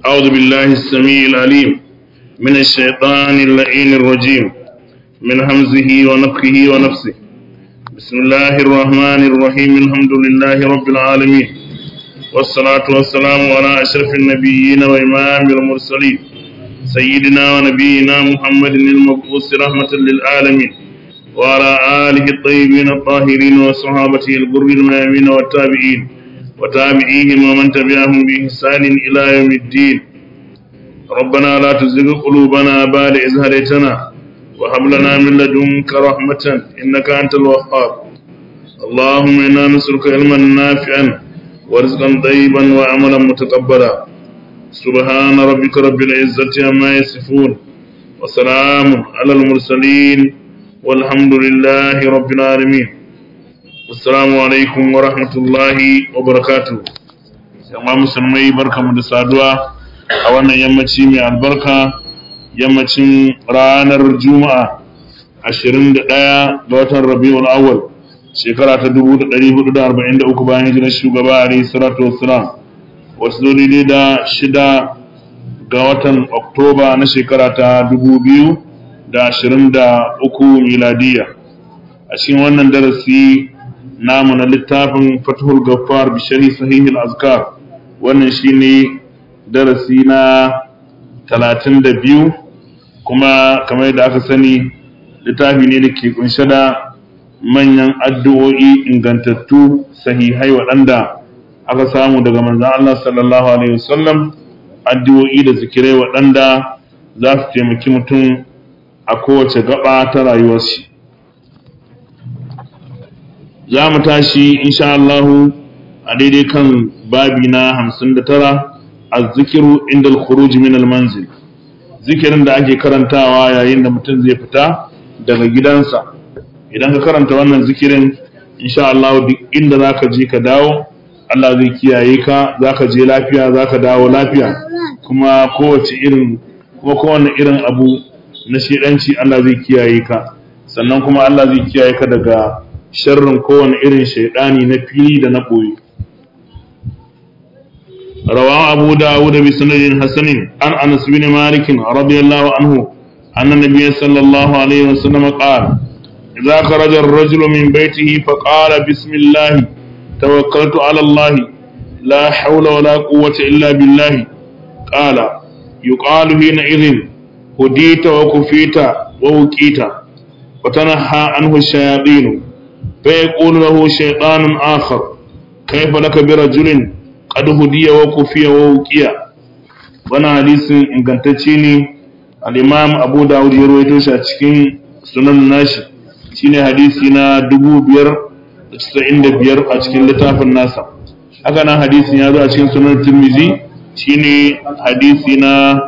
أعوذ بالله السميع العليم من الشيطان اللعين الرجيم من همزه ونفخه ونفسه بسم الله الرحمن الرحيم الحمد لله رب العالمين والصلاة والسلام على أشرف النبيين وإمام المرسلين سيدنا ونبينا محمد المبعوث رحمة للعالمين وعلى آله الطيبين الطاهرين وصحابته الغر الميامين والتابعين وتابعيهم ومن تبعهم بإحسان إلى يوم الدين ربنا لا تزغ قلوبنا بعد إذ هديتنا وهب لنا من لدنك رحمة إنك أنت الوهاب اللهم إنا نسألك علما نافعا ورزقا طيبا وعملا متقبلا سبحان ربك رب العزة عما يصفون وسلام على المرسلين والحمد لله رب العالمين assalamu alaikum wa rahmatullahi wa barakatu yamma musulmai barkamu da saduwa a wannan yammaci mai albarka yammacin ranar juma'a 21 ga watan rabiul awwal shekara ta 1443 bayan hijirar shugaba alayhi salatu wassalam wasu zo daidai da shida ga watan oktoba na shekara ta 2023 miladiya a cikin wannan darasi namu na littafin fatihul gaffar bishari sahihul azkar wannan shine darasi na talatin da biyu kuma kamar yadda aka sani littafi ne da ke kunshe da manyan addu'o'i ingantattu sahihai waɗanda aka samu daga manzan Allah sallallahu alaihi wasallam addu'o'i da zikirai waɗanda za su taimaki mutum a kowace gaba ta rayuwar shi za mu tashi insha Allahu a daidai kan babi na hamsin da tara a zikiru inda al-khuruj min al-manzil zikirin da ake karantawa yayin da mutum zai fita daga gidansa idan ka karanta wannan zikirin insha Allah duk inda zaka je ka dawo Allah zai kiyaye ka zaka je lafiya zaka dawo lafiya kuma kowace irin kuma kowane irin abu na shedanci Allah zai kiyaye ka sannan kuma Allah zai kiyaye ka daga sharrin kowane irin shaidani na fili da na ɓoye. Rawa Abu Dawud bi sanadin Hasanin an Anas bin Malik radiyallahu anhu anna nabiyyi sallallahu alaihi wasallam qala idza kharaja ar-rajulu min baytihi fa qala bismillah tawakkaltu ala Allah la hawla wa la quwwata illa billah qala yuqalu hina idhin hudita wa kufita wa wuqita wa tanaha anhu ash-shayatin فيقول له شيطان آخر كيف لك برجل قد هدي وكفي ووكيا وانا حديث ingantacce ne al-Imam Abu Dawud ya rawaito shi a cikin sunan nashi shine hadisi na 595 a cikin littafin nasa haka nan hadisin ya zo a cikin sunan Tirmidhi shine hadisi na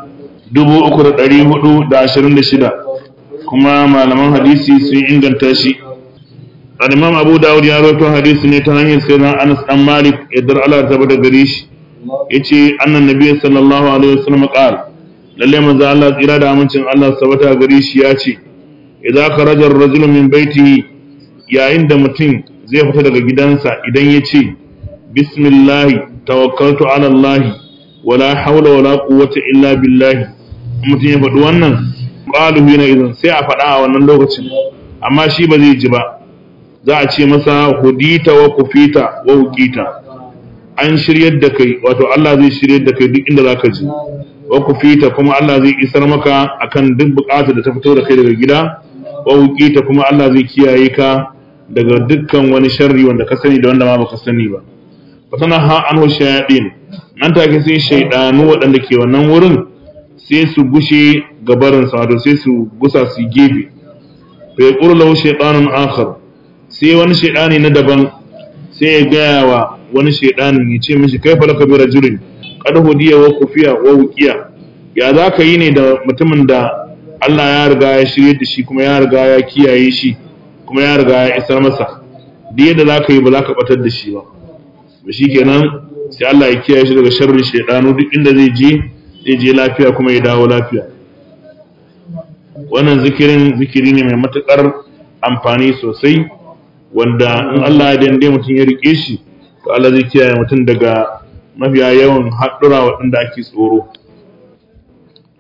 3426 kuma malaman hadisi sun inganta shi al-imam abu dawud ya rawaito hadisi ne ta hanyar sayyidina anas dan malik idan Allah ta bada gare shi yace annan nabi sallallahu alaihi wasallam qala lalle manzo Allah tsira da amincin Allah sabata gare shi yace idza kharaja ar-rajulu min baitihi yayin da mutum zai fita daga gidansa idan yace bismillah tawakkaltu ala Allah wala hawla wala quwwata illa billah mutum ya faɗi wannan qalu hina idan sai a faɗa a wannan lokacin amma shi ba zai ji ba za a ce masa hudita wa kufita wa hukita an shiryar da kai wato Allah zai shiryar da kai duk inda zaka je wa kufita kuma Allah zai isar maka akan duk bukatar da ta fito da kai daga gida wa hukita kuma Allah zai kiyaye ka daga dukkan wani sharri wanda ka sani da wanda ma baka sani ba fatana ha anhu shayadin nan take sai shaydanu waɗanda ke wannan wurin sai su gushe gabarin sa wato sai su gusa su gefe fa yaqulu lahu shaytanun akhar sai wani shaidani na daban sai ya gaya wa wani shaidanin ya ce mishi kai falaka bi rajulin qad hudiya wa kufiya wa wuqiya ya za ka yi ne da mutumin da Allah ya riga ya shirye da shi kuma ya riga ya kiyaye shi kuma ya riga ya isar masa duk yadda za ka yi ba za ka batar da shi ba ba shi kenan sai Allah ya kiyaye shi daga sharrin shaidanu duk inda zai je zai je lafiya kuma ya dawo lafiya wannan zikirin zikiri ne mai matukar amfani sosai wanda in Allah ya dande mutum ya rike shi to Allah zai kiyaye mutum daga mafiya yawan haɗura waɗanda ake tsoro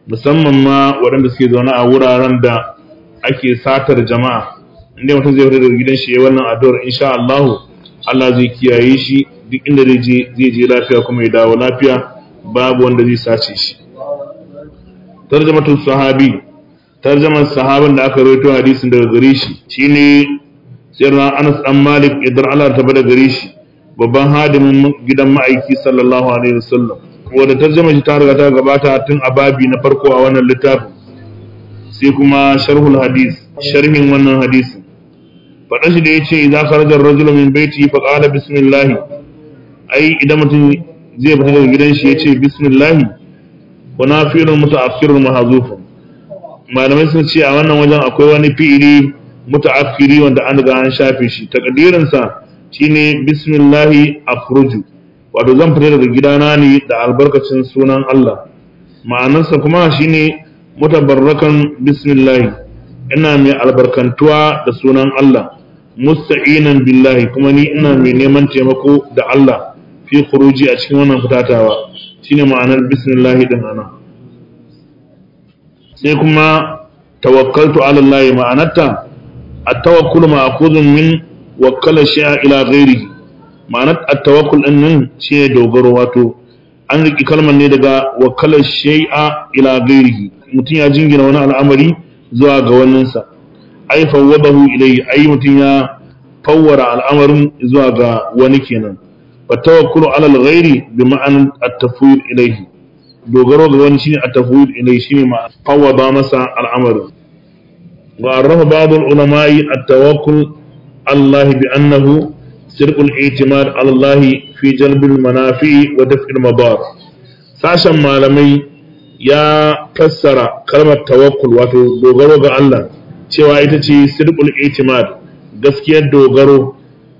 musamman ma waɗanda suke zaune a wuraren da ake satar jama'a inda mutum zai fita daga gidan shi ya wannan addu'ar insha Allah Allah zai kiyaye shi duk inda zai je zai je lafiya kuma ya dawo lafiya babu wanda zai sace shi tarjamatul sahabi tarjaman sahaban da aka rawaito hadisin daga gare shi shine sirra Anas dan Malik idan Allah ta bada gare shi babban hadimin gidan ma'aiki sallallahu alaihi wasallam wanda tarjama shi ta riga ta gabata tun a babi na farko a wannan littafin sai kuma sharhul hadis sharhin wannan hadisin faɗa shi da ya ce idan kharajar rajulun min baiti fa qala bismillah ai idan mutum zai fita daga gidan shi ya ce bismillah wa nafilun muta'akhirun mahzufun malamai sun ce a wannan wajen akwai wani fi'ili muta'akhiri wanda an riga an shafe shi takdirin sa shine bismillah akhruju wato zan fita daga gidana ne da albarkacin sunan Allah ma'anarsa kuma shine mutabarrakan bismillah ina mai albarkantuwa da sunan Allah musta'inan billahi kuma ni ina mai neman taimako da Allah fi khuruji a cikin wannan fitatawa shine ma'anar bismillah din ana sai kuma tawakkaltu ala Allah ma'anarta at-tawakkul ma'khudun min wakkala shay'a ila ghairihi ma'anar at-tawakkul din nan shine dogaro wato an riki kalmar ne daga wakkala shay'a ila ghairihi mutum ya jingina wani al'amari zuwa ga waninsa ai fawwadahu ilayhi ai mutum ya fawwara al'amarin zuwa ga wani kenan fa tawakkulu ala al-ghairi bi ma'an at-tafwid ilayhi dogaro ga wani shine at-tafwid ilayhi shine ma fawwada masa al'amarin wa arrafa ba'd al-ulama'i at-tawakkul Allah bi annahu sirqul i'timad ala Allah fi jalbil manafi wa daf'il madar sashen malamai ya fassara kalmar tawakkul wato dogaro ga Allah cewa ita ce sirqul i'timad gaskiyar dogaro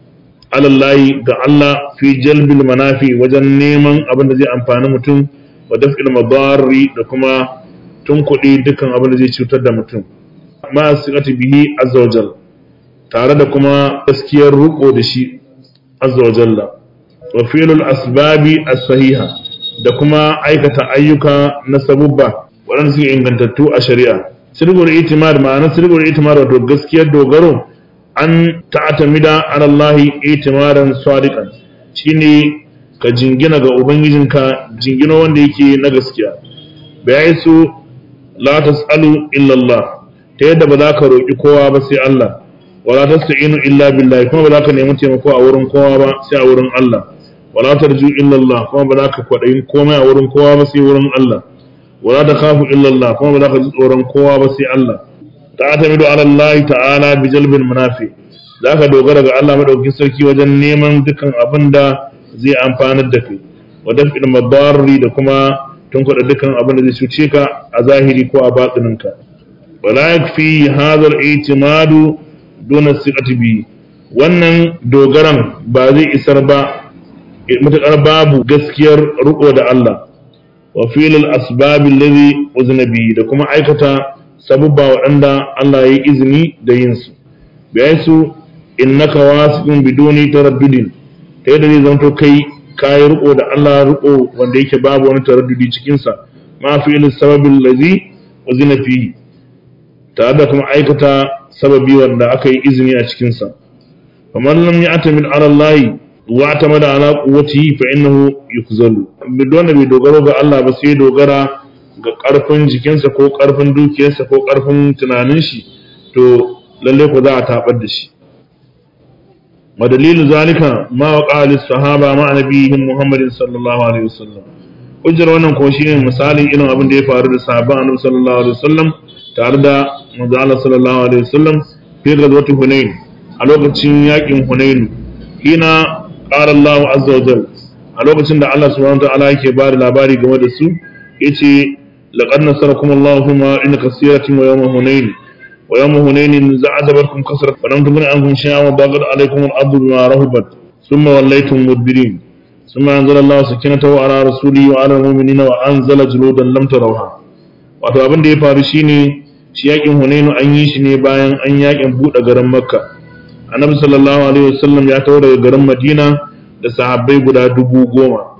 alallahi ga Allah fi jalbil manafi wajen neman abin da zai amfani mutum wa daf'il madarri da kuma tunkuɗe dukkan abin da zai cutar da mutum ma siqati bihi azza wajal tare da kuma gaskiyar ruko da shi azza wajalla wa fi'lul asbabi as-sahiha da kuma aikata ayyuka na sabubba waɗanda suke ingantattu a shari'a sirgur itimad ma'ana sirgur itimad wato gaskiyar dogaro an ta'atamida ala Allah itimadan sadiqan shine ka jingina ga ubangijinka jingino wanda yake na gaskiya bai su la tasalu illa Allah ta yadda ba za ka roki kowa ba sai Allah wala tasta'inu illa billahi kuma ba za ka nemi taimako a wurin kowa ba sai a wurin Allah wala tarju illa Allah kuma ba za ka kwadayin komai a wurin kowa ba sai wurin Allah wala takhafu illa Allah kuma ba za ka ji tsoron kowa ba sai Allah ta'tamidu ala Allah ta'ala bi jalbil munafi zaka dogara ga Allah madaukakin sarki wajen neman dukan abin da zai amfanar da kai wa daf'il madarri da kuma tunkuɗa dukan abin da zai cuce ka a zahiri ko a batininka wala yakfi hadha al-i'timadu duna siqati bi wannan dogaran ba zai isar ba matuƙar babu gaskiyar riƙo da Allah wa filil asbabi allazi uzna bihi da kuma aikata sabubba waɗanda Allah ya yi izini da yin su bayan su innaka wasiqun biduni taraddudin ta yadda zai zanto kai kayi riƙo da Allah riƙo wanda yake babu wani taraddudi cikin sa ma filil sababi allazi uzna fihi tare da kuma aikata sababi wanda aka yi izini a cikin sa kamar lam ya'tamid ala Allah wa tamada ala quwwatihi fa innahu yukzalu bidon bai dogaro ga Allah ba sai dogara ga karfin jikinsa ko karfin dukiyarsa ko karfin tunanin shi to lalle ko za a tabar da shi wa dalilu zalika ma wa qali sahaba ma nabiyihim muhammadin sallallahu alaihi wasallam hujjar wannan ko shine misalin irin abin da ya faru da sahabban annabi sallallahu alaihi wasallam tare da manzo Allah sallallahu alaihi wasallam fi ghazwati hunain a lokacin yakin hunain hina qala Allah azza wa jalla a lokacin da Allah subhanahu wa ta'ala yake ba da labari game da su yace laqad nasarakum Allah fi ma'in kaseeratin wa yawma hunain wa yawma hunain za'adabatkum kasrat wa lam tughni ankum shay'an wa baghat alaykum al-ardu bima rahabat thumma wallaytum mudbirin ثم أنزل الله سكينته على رسوله وعلى المؤمنين وأنزل جنودا لم تروها wato abin da ya faru shine shi yakin Hunainu an yi shi ne bayan an yakin buɗe garin Makka annabi sallallahu alaihi wasallam ya tawo daga garin madina da sahabbai guda dubu goma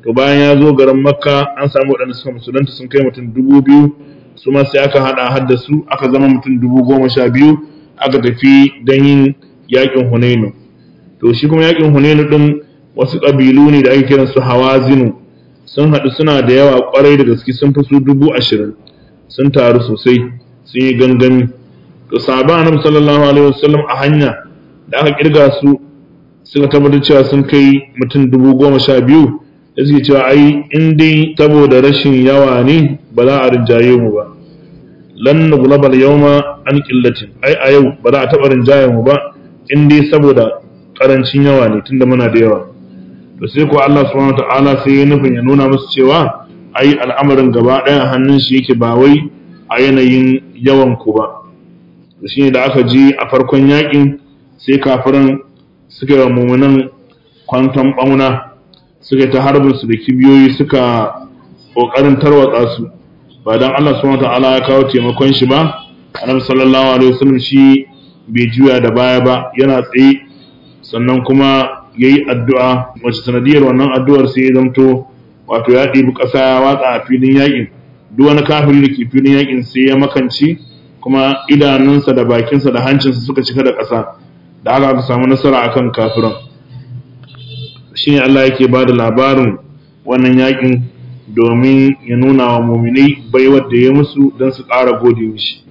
to bayan ya zo garin makka an samu waɗanda suka musulunta sun kai mutum dubu biyu su ma sai aka haɗa har da su aka zama mutum dubu goma sha biyu aka tafi don yin yaƙin hunainu to shi kuma yaƙin hunainu ɗin wasu ƙabilu ne da ake kiran su hawazinu sun haɗu suna da yawa ƙwarai da gaske sun fi su dubu ashirin sun taru sosai sun yi gangami to sahaban annabi sallallahu alaihi wasallam a hanya da aka kirga su suka tabbatar cewa sun kai mutum dubu goma sha biyu da suke cewa ai in dai saboda rashin yawa ne ba za a rinjaye mu ba lan nuglabal yawma an qillatin ai a yau ba za a taɓa rinjaye mu ba in dai saboda karancin yawa ne tunda muna da yawa to sai ko Allah subhanahu wataala sai ya nufin ya nuna musu cewa ai al'amarin gaba ɗaya hannun shi yake ba wai a yanayin yawan ku ba to shine da aka ji a farkon yakin sai kafiran suka yi mumunan kwanton bauna suka ta harbin su da kibiyoyi suka kokarin tarwatsa su ba dan Allah subhanahu wataala ya kawo taimakon shi ba annabi sallallahu alaihi wasallam shi bai juya da baya ba yana tsaye sannan kuma yayi addu'a wacce sanadiyar wannan addu'ar sai ya zamto wato ya ɗibi ƙasa ya watsa a filin yakin duk wani kafiri da ke filin yakin sai ya makanci kuma idanunsa da bakinsa da hancinsa suka cika da ƙasa da haka aka samu nasara akan kafiran shine Allah yake ba da labarin wannan yakin domin ya nuna wa muminai baiwar da ya musu don su ƙara gode mishi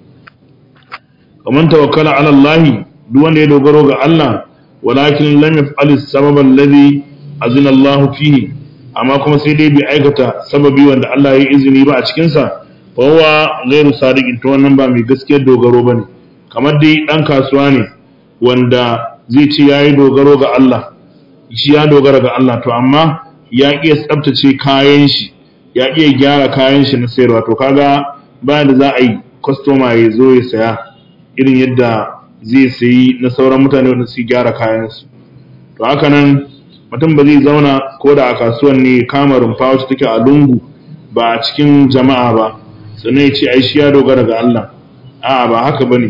kamar tawakkala ala Allah duk wanda ya dogaro ga Allah walakin lam yaf'al sabab alladhi azina Allah fihi amma kuma sai dai bai aikata sababi wanda Allah ya izini ba a cikin sa fa huwa ghairu sadiqin to wannan ba mai gaskiyar dogaro bane kamar dai dan kasuwa ne wanda zai ce yayi dogaro ga Allah shi ya dogara ga Allah to amma ya iya tsabtace kayan shi ya iya gyara kayan shi na sayarwa to kaga bayan da za a yi kwastoma ya zo ya saya irin yadda zai sayi na sauran mutane wanda su gyara kayansu to haka nan mutum ba zai zauna ko da a kasuwan ne kama rumfa wacce take a lungu ba a cikin jama'a ba sannan ya ce ai shi ya dogara ga Allah a'a ba haka bane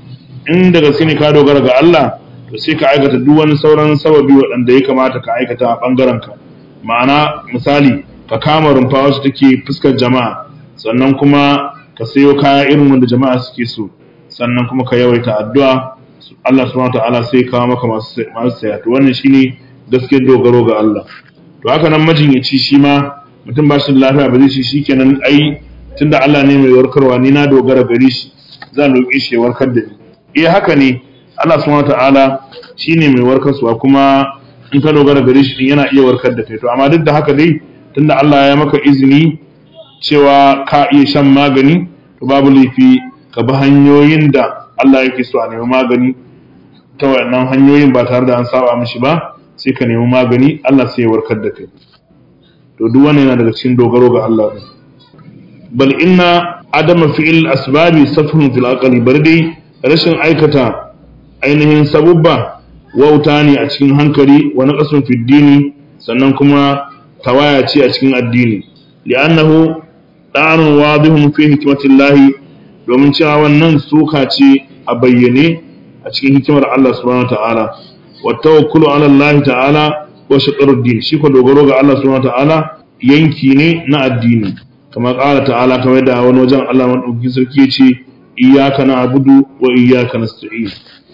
in da gaske ne ka dogara ga Allah to sai ka aikata duk wani sauran sababi waɗanda ya kamata ka aikata a ɓangaren ka ma'ana misali ka kama rumfa wacce take fuskar jama'a sannan kuma ka sayo kaya irin wanda jama'a suke so sannan kuma ka yawaita addu'a Allah subhanahu ta'ala sai kawo maka masu saya to wannan shine gaskiyar dogaro ga Allah to haka nan majinyaci shi ma mutum ba shi da lafiya ba zai ci shikenan ai tunda Allah ne mai warkarwa ni na dogara gare shi zan roƙe shi ya warkar da ni eh haka ne Allah subhanahu ta'ala shine mai warkarwa kuma in ka dogara gare shi din yana iya warkar da kai to amma duk da haka dai tunda Allah ya maka izini cewa ka iya shan magani to babu laifi ka bi hanyoyin da Allah yake so a nemi magani ta wayannan hanyoyin ba tare da an saba mishi ba sai ka nemi magani Allah sai ya warkar da kai to duk wannan yana daga cikin dogaro ga Allah din bal inna adama fi'il asbabi safhun fil aqli bar dai rashin aikata ainihin sabubba wauta ne a cikin hankali wa naqasun fid dini sannan kuma tawaya ce a cikin addini li'annahu da'anun wadihun fi hikmatillahi domin cewa wannan suka ce a bayyane a cikin hikimar Allah subhanahu ta'ala wa tawakkulu ala Allah ta'ala wa shaqarud din shi ko dogaro ga Allah subhanahu ta'ala yanki ne na addini kamar qala ta'ala kamar da wani wajen Allah madaukakin sarki yace iyyaka na'budu wa iyyaka nasta'in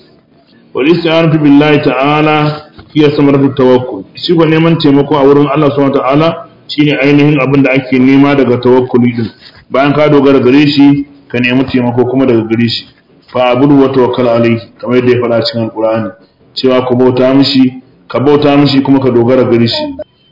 wal isti'anatu billahi ta'ala hiya samaratu tawakkul shi ko neman taimako a wurin Allah subhanahu ta'ala shine ainihin abin da ake nema daga tawakkuli din bayan ka dogara gare shi ka nemi taimako kuma daga gare shi fa abudu wa tawakkal alai kamar yadda ya faɗa cikin alqur'ani cewa ku bauta mishi ka bauta mishi kuma ka dogara gare shi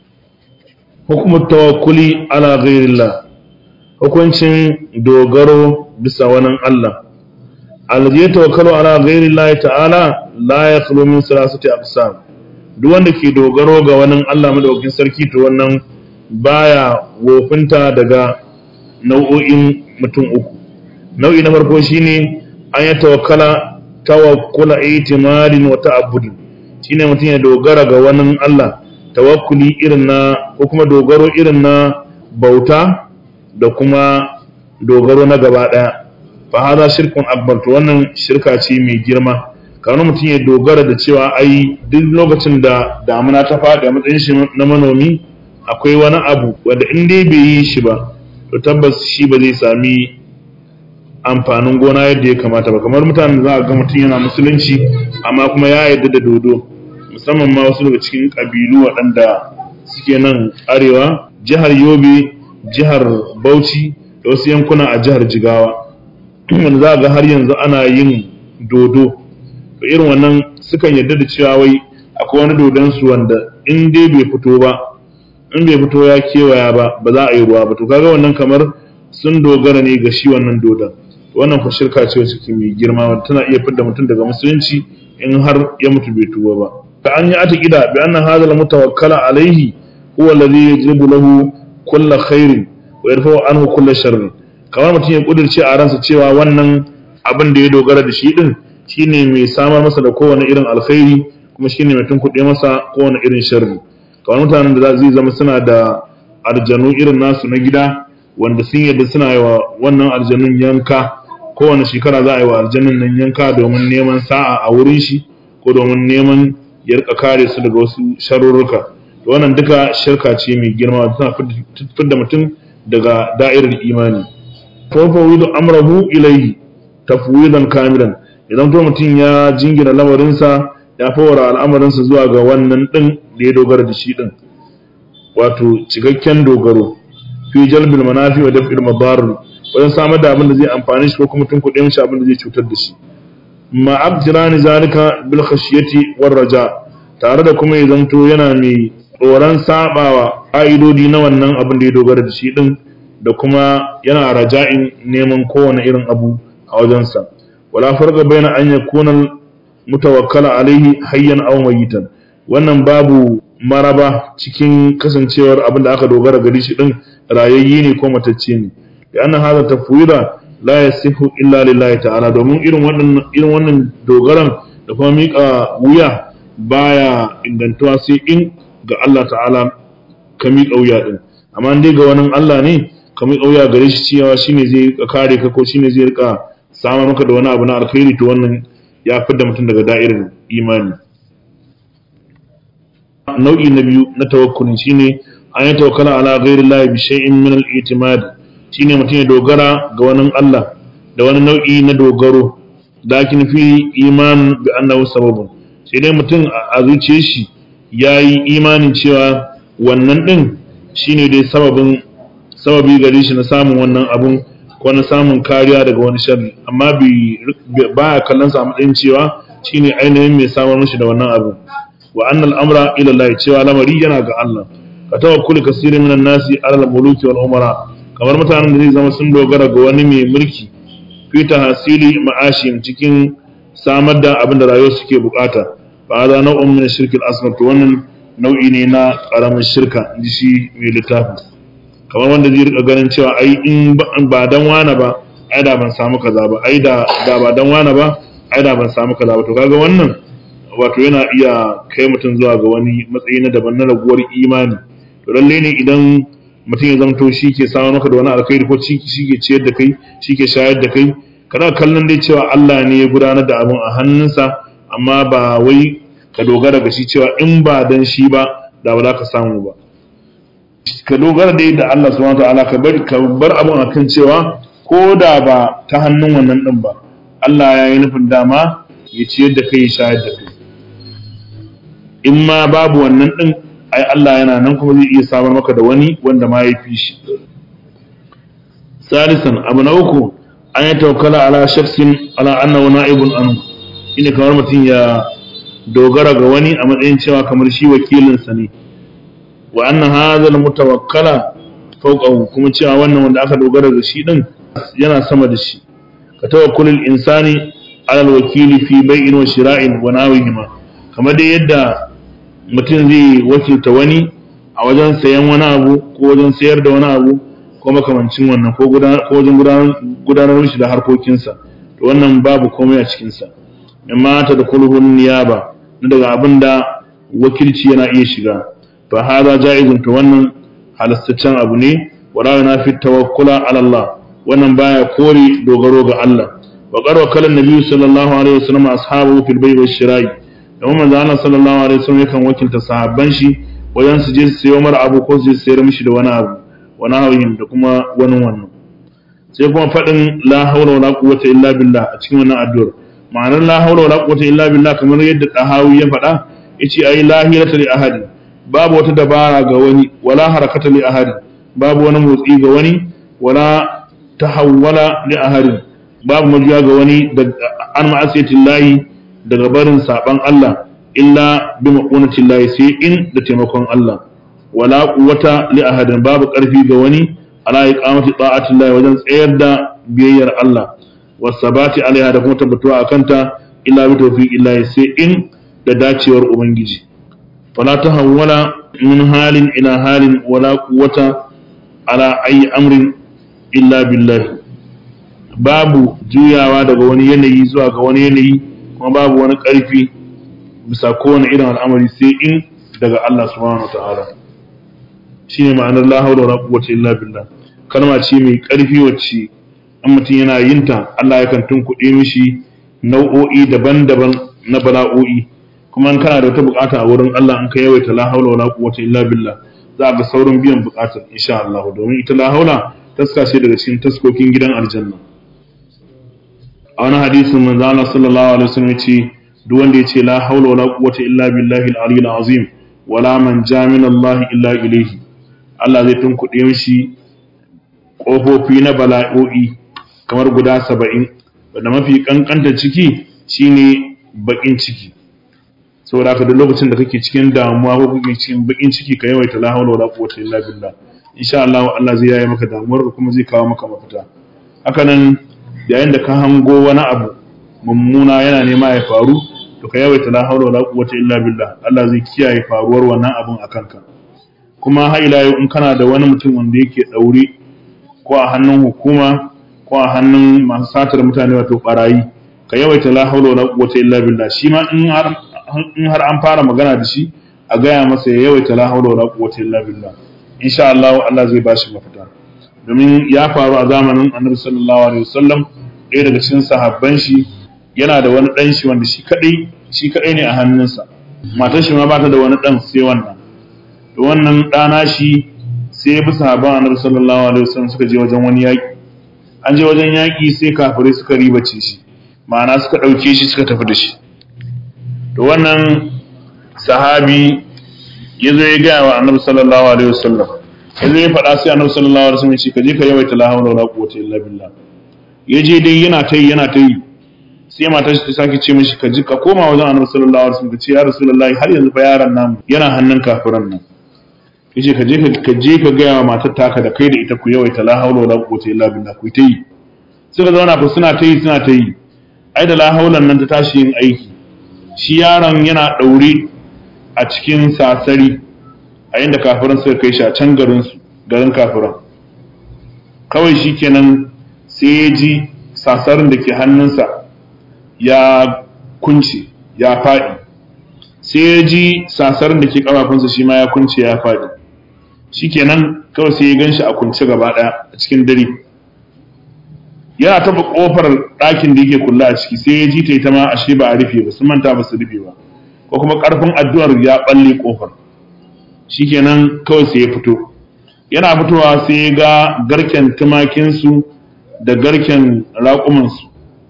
hukumu tawakkuli ala ghairillah hukuncin dogaro bisa wani Allah alladhi yatawakkalu ala ghairillah ta'ala la yakhlu min salasati aqsam duk wanda ke dogaro ga wani Allah madaukakin sarki to wannan baya wofinta daga nau'o'in mutum uku nau'i na farko shine an ya tawakkala tawakkula itimadin wa ta'abbud shine mutum ya dogara ga wani Allah tawakkuli irin na ko kuma dogaro irin na bauta da kuma dogaro na gaba daya fa hada shirkun akbar to wannan shirka ce mai girma kamar mutum ya dogara da cewa ai duk lokacin da damuna ta faɗi a matsayin shi na manomi akwai wani abu wanda in dai bai yi shi ba to tabbas shi ba zai sami amfanin gona yadda ya kamata ba kamar mutanen da za a ga mutum yana musulunci amma kuma ya yarda da dodo musamman ma wasu daga cikin ƙabilu waɗanda suke nan arewa jihar yobe jihar bauchi da wasu yankuna a jihar jigawa wanda za a ga har yanzu ana yin dodo to irin wannan sukan yarda da cewa wai akwai wani dodon su wanda in dai bai fito ba in bai fito ya kewaya ba ba za a yi ruwa ba to kaga wannan kamar sun dogara ne ga shi wannan dodon wannan ku shirka ce wacce ke mai girma wanda tana iya fidda mutum daga musulunci in har ya mutu bai tuba ba fa an yi atakida bi anna hadha al mutawakkala alayhi huwa alladhi yajibu lahu kull khairin wa yarfa'u anhu kull sharrin kamar mutum ya kudirce a ransa cewa wannan abin da ya dogara da shi din shine mai samar masa da kowane irin alkhairi kuma shine mai tunkuɗe masa kowane irin sharri kamar mutanen da zai zama suna da arjanu irin nasu na gida wanda sun yadda suna yi wa wannan aljanun yanka kowane shekara za a yi wa aljanun nan yanka domin neman sa'a a wurin shi ko domin neman ya rika kare su daga wasu sharurruka to wannan duka shirka ce mai girma tana fitar mutum daga da'irar imani fafawidu amrahu ilayhi tafwidan kamilan idan to mutum ya jingina lamarinsa ya fawara al'amarinsa zuwa ga wannan din da ya dogara da shi din wato cikakken dogaro fi jalbil manafi wa daf'il madar wajen samar da abin da zai amfani shi ko kuma tun kuɗe mishi abin da zai cutar da shi ma abjirani zalika bil khashiyati war raja tare da kuma ya zanto yana mai tsoron sabawa ƙa'idodi na wannan abin da ya dogara da shi din da kuma yana raja'in neman kowane irin abu a wajensa wala farqa baina an yakuna mutawakkala alaihi hayyan aw mayitan wannan babu maraba cikin kasancewar abin da aka dogara gari shi din rayayye ne ko matacce ne da annan hada tafwida la yasihu illa lillahi ta'ala domin irin wannan irin wannan dogaran da kuma mika wuya baya ingantuwa sai in ga Allah ta'ala ka mika wuya din amma dai ga wani Allah ne ka mika wuya gare shi cewa shine zai kare ka ko shine zai rika samar maka da wani abu na alkhairi to wannan ya fidda mutum daga da'irar imani nau'i na biyu na tawakkulin shine an yi tawakkala ala ghairi Allah bi shay'in min al-i'timad shine mutum ya dogara ga wani Allah da wani nau'i na dogaro lakin fi iman bi annahu sababun sai dai mutum a zuciyar shi yayi imanin cewa wannan din shine dai sababin sababi gare shi na samun wannan abun ko na samun kariya daga wani sharri amma bi baya kallon sa a matsayin cewa shine ainihin mai samar mishi da wannan abu wa annal amra ila Allah cewa lamari yana ga Allah ka tawakkuli kasirin minan nasi ala al-muluki wal umara kamar mutanen da zai zama sun dogara ga wani mai mulki fi tahsili ma'ashim cikin samar da abin da rayuwar suke bukata fa hada nau'un min shirki al-asghar to wannan nau'i ne na karamin shirka inji shi mai littafin kamar wanda zai rika ganin cewa ai in ba dan wana ba ai da ban samu kaza ba ai da da ba dan wana ba ai da ban samu kaza ba to kaga wannan wato yana iya kai mutum zuwa ga wani matsayi na daban na raguwar imani to lalle ne idan mutum ya zamto shi ke samun maka da wani alkhairi ko shi ke ciyar da kai shi ke shayar da kai kana kallon dai cewa Allah ne ya gudanar da abin a hannunsa amma ba wai ka dogara ga shi cewa in ba dan shi ba da ba za ka samu ba ka dogara dai da Allah subhanahu wataala ka bar ka bar abin akan cewa ko da ba ta hannun wannan din ba Allah ya yi nufin dama ya ciyar da kai ya shayar da kai in ma babu wannan din ai Allah yana nan kuma zai iya samar maka da wani wanda ma ya fi shi salisan abu na uku an yi tawakkala ala shaksin ala annahu na'ibun anhu shine kamar mutum ya dogara ga wani a matsayin cewa kamar shi wakilinsa ne wa anna hadha al-mutawakkala fawqahu kuma cewa wannan wanda aka dogara da shi din yana sama da shi ka tawakkulul insani ala al-wakili fi bai'in wa shira'in wa nawihima kamar dai yadda mutum zai wakilta wani a wajen sayan wani abu ko wajen sayar da wani abu ko makamancin wannan ko wajen gudanar shi da harkokinsa to wannan babu komai a cikinsa amma ta da kulhun niyaba na daga abin da wakilci yana iya shiga fa hada ja'izun to wannan halastaccen abu ne wala yana fi tawakkula ala Allah wannan baya kore dogaro ga Allah wa qarwa kalan nabi sallallahu alaihi wasallam ashabu fil bay'i wash shira'i domin manzo Allah sallallahu alaihi wasallam yakan wakilta sahabban shi wajen su je su sayo mara abu ko su je su sayar mishi da wani abu wani hauyin da kuma wani wannan sai kuma faɗin la haula wala quwwata illa billah a cikin wannan addu'ar ma'anar la haula wala quwwata illa billah kamar yadda dahawi ya faɗa yace ai la hilata li ahadi babu wata dabara ga wani wala harakata li ahadi babu wani motsi ga wani wala tahawwala li ahadi babu majuya ga wani da an ma'asiyatillahi daga barin saban Allah illa bi maqunatillahi sai in da taimakon Allah wala quwwata li ahadin babu karfi ga wani ala iqamati ta'atillahi wajen tsayar da biyayyar Allah wasabati alaiha da kuma tabbatuwa akanta illa bi tawfiqillahi sai in da dacewar ubangiji fala tahawwala min halin ila halin wala quwwata ala ayi amrin illa billahi babu juyawa daga wani yanayi zuwa ga wani yanayi kuma babu wani ƙarfi bisa kowane irin al'amari sai in daga Allah subhanahu wataala shine ma'anar la hawla wala quwwata illa billah kalma ce mai ƙarfi wacce in mutum yana yin ta Allah yakan tunkuɗe mishi nau'o'i daban-daban na bala'o'i kuma in kana da wata bukata a wurin Allah in ka yawaita la hawla wala quwwata illa billah za ga saurin biyan bukatar insha Allah domin ita la hawla taska ce daga cikin taskokin gidan aljanna a wani hadisin manzo Allah sallallahu alaihi wasallam yace duk wanda yace la hawla wala quwwata illa billahi al-aliyyil azim wala man min Allah illa ilayhi Allah zai tunkuɗe mishi ƙofofi na bala'o'i kamar guda saba'in wanda mafi ƙanƙanta ciki shine baƙin ciki saboda haka duk lokacin da kake cikin damuwa ko kake cikin baƙin ciki ka yawaita la hawla wala quwwata illa billah insha Allah Allah zai yaye maka damuwar kuma zai kawo maka mafita haka nan yayin da ka hango wani abu mummuna yana nema ya faru to ka yawaita la hawla wala quwwata illa billah Allah zai kiyaye faruwar wannan abun a kanka kuma har ila yau in kana da wani mutum wanda yake daure ko a hannun hukuma ko a hannun masu satar mutane wato barayi ka yawaita la hawla wala quwwata illa billah shi ma in har in har an fara magana da shi a gaya masa ya yawaita la hawla wala quwwata illa billah insha Allah Allah zai bashi mafita domin ya faru a zamanin Annabi sallallahu alaihi wasallam ɗaya daga cikin sahabban shi yana da wani ɗan shi wanda shi kadai shi kadai ne a hannunsa matar shi ma ba ta da wani ɗan sai wannan to wannan ɗana shi sai ya bi sahabban Annabi sallallahu alaihi wasallam suka je wajen wani yaƙi an je wajen yaƙi sai kafirai suka ribace shi ma'ana suka ɗauke shi suka tafi da shi to wannan sahabi ya zo ya gaya wa annabi sallallahu alaihi wasallam ya zo ya faɗa sai annabi sallallahu alaihi wasallam ya ce ka je ka yawaita la hawla wala quwwata illa billah ya je dai yana ta yi yana ta yi sai matar shi ta sake ce mishi ka ji ka koma wajen annabi sallallahu alaihi wasallam ka ce ya rasulullahi har yanzu fa yaron namu yana hannun kafiran nan yace ka je ka je ka gaya wa matar taka da kai da ita ku yawaita la hawla wala quwwata illa billah ku ta yi suka zauna fa suna ta yi suna ta yi ai da la hawlan nan ta tashi yin aiki shi yaron yana ɗaure a cikin sasari a inda kafiran suka kai shi a can garinsu garin kafiran kawai shi kenan sai ya ji sasarin da ke hannunsa ya kunce ya faɗi sai ya ji sasarin da ke ƙafafunsa shi ma ya kunce ya faɗi shi kenan kawai sai ya gan shi a kunce gaba ɗaya a cikin dare yana taba kofar ɗakin da yake kula a ciki sai ya ji ta ita ma ashe ba a rufe ba sun manta ba su rufe ba ko kuma ƙarfin addu'ar ya balle kofar shikenan kawai sai ya fito yana fitowa sai ya ga garken tumakinsu da garken raƙumansu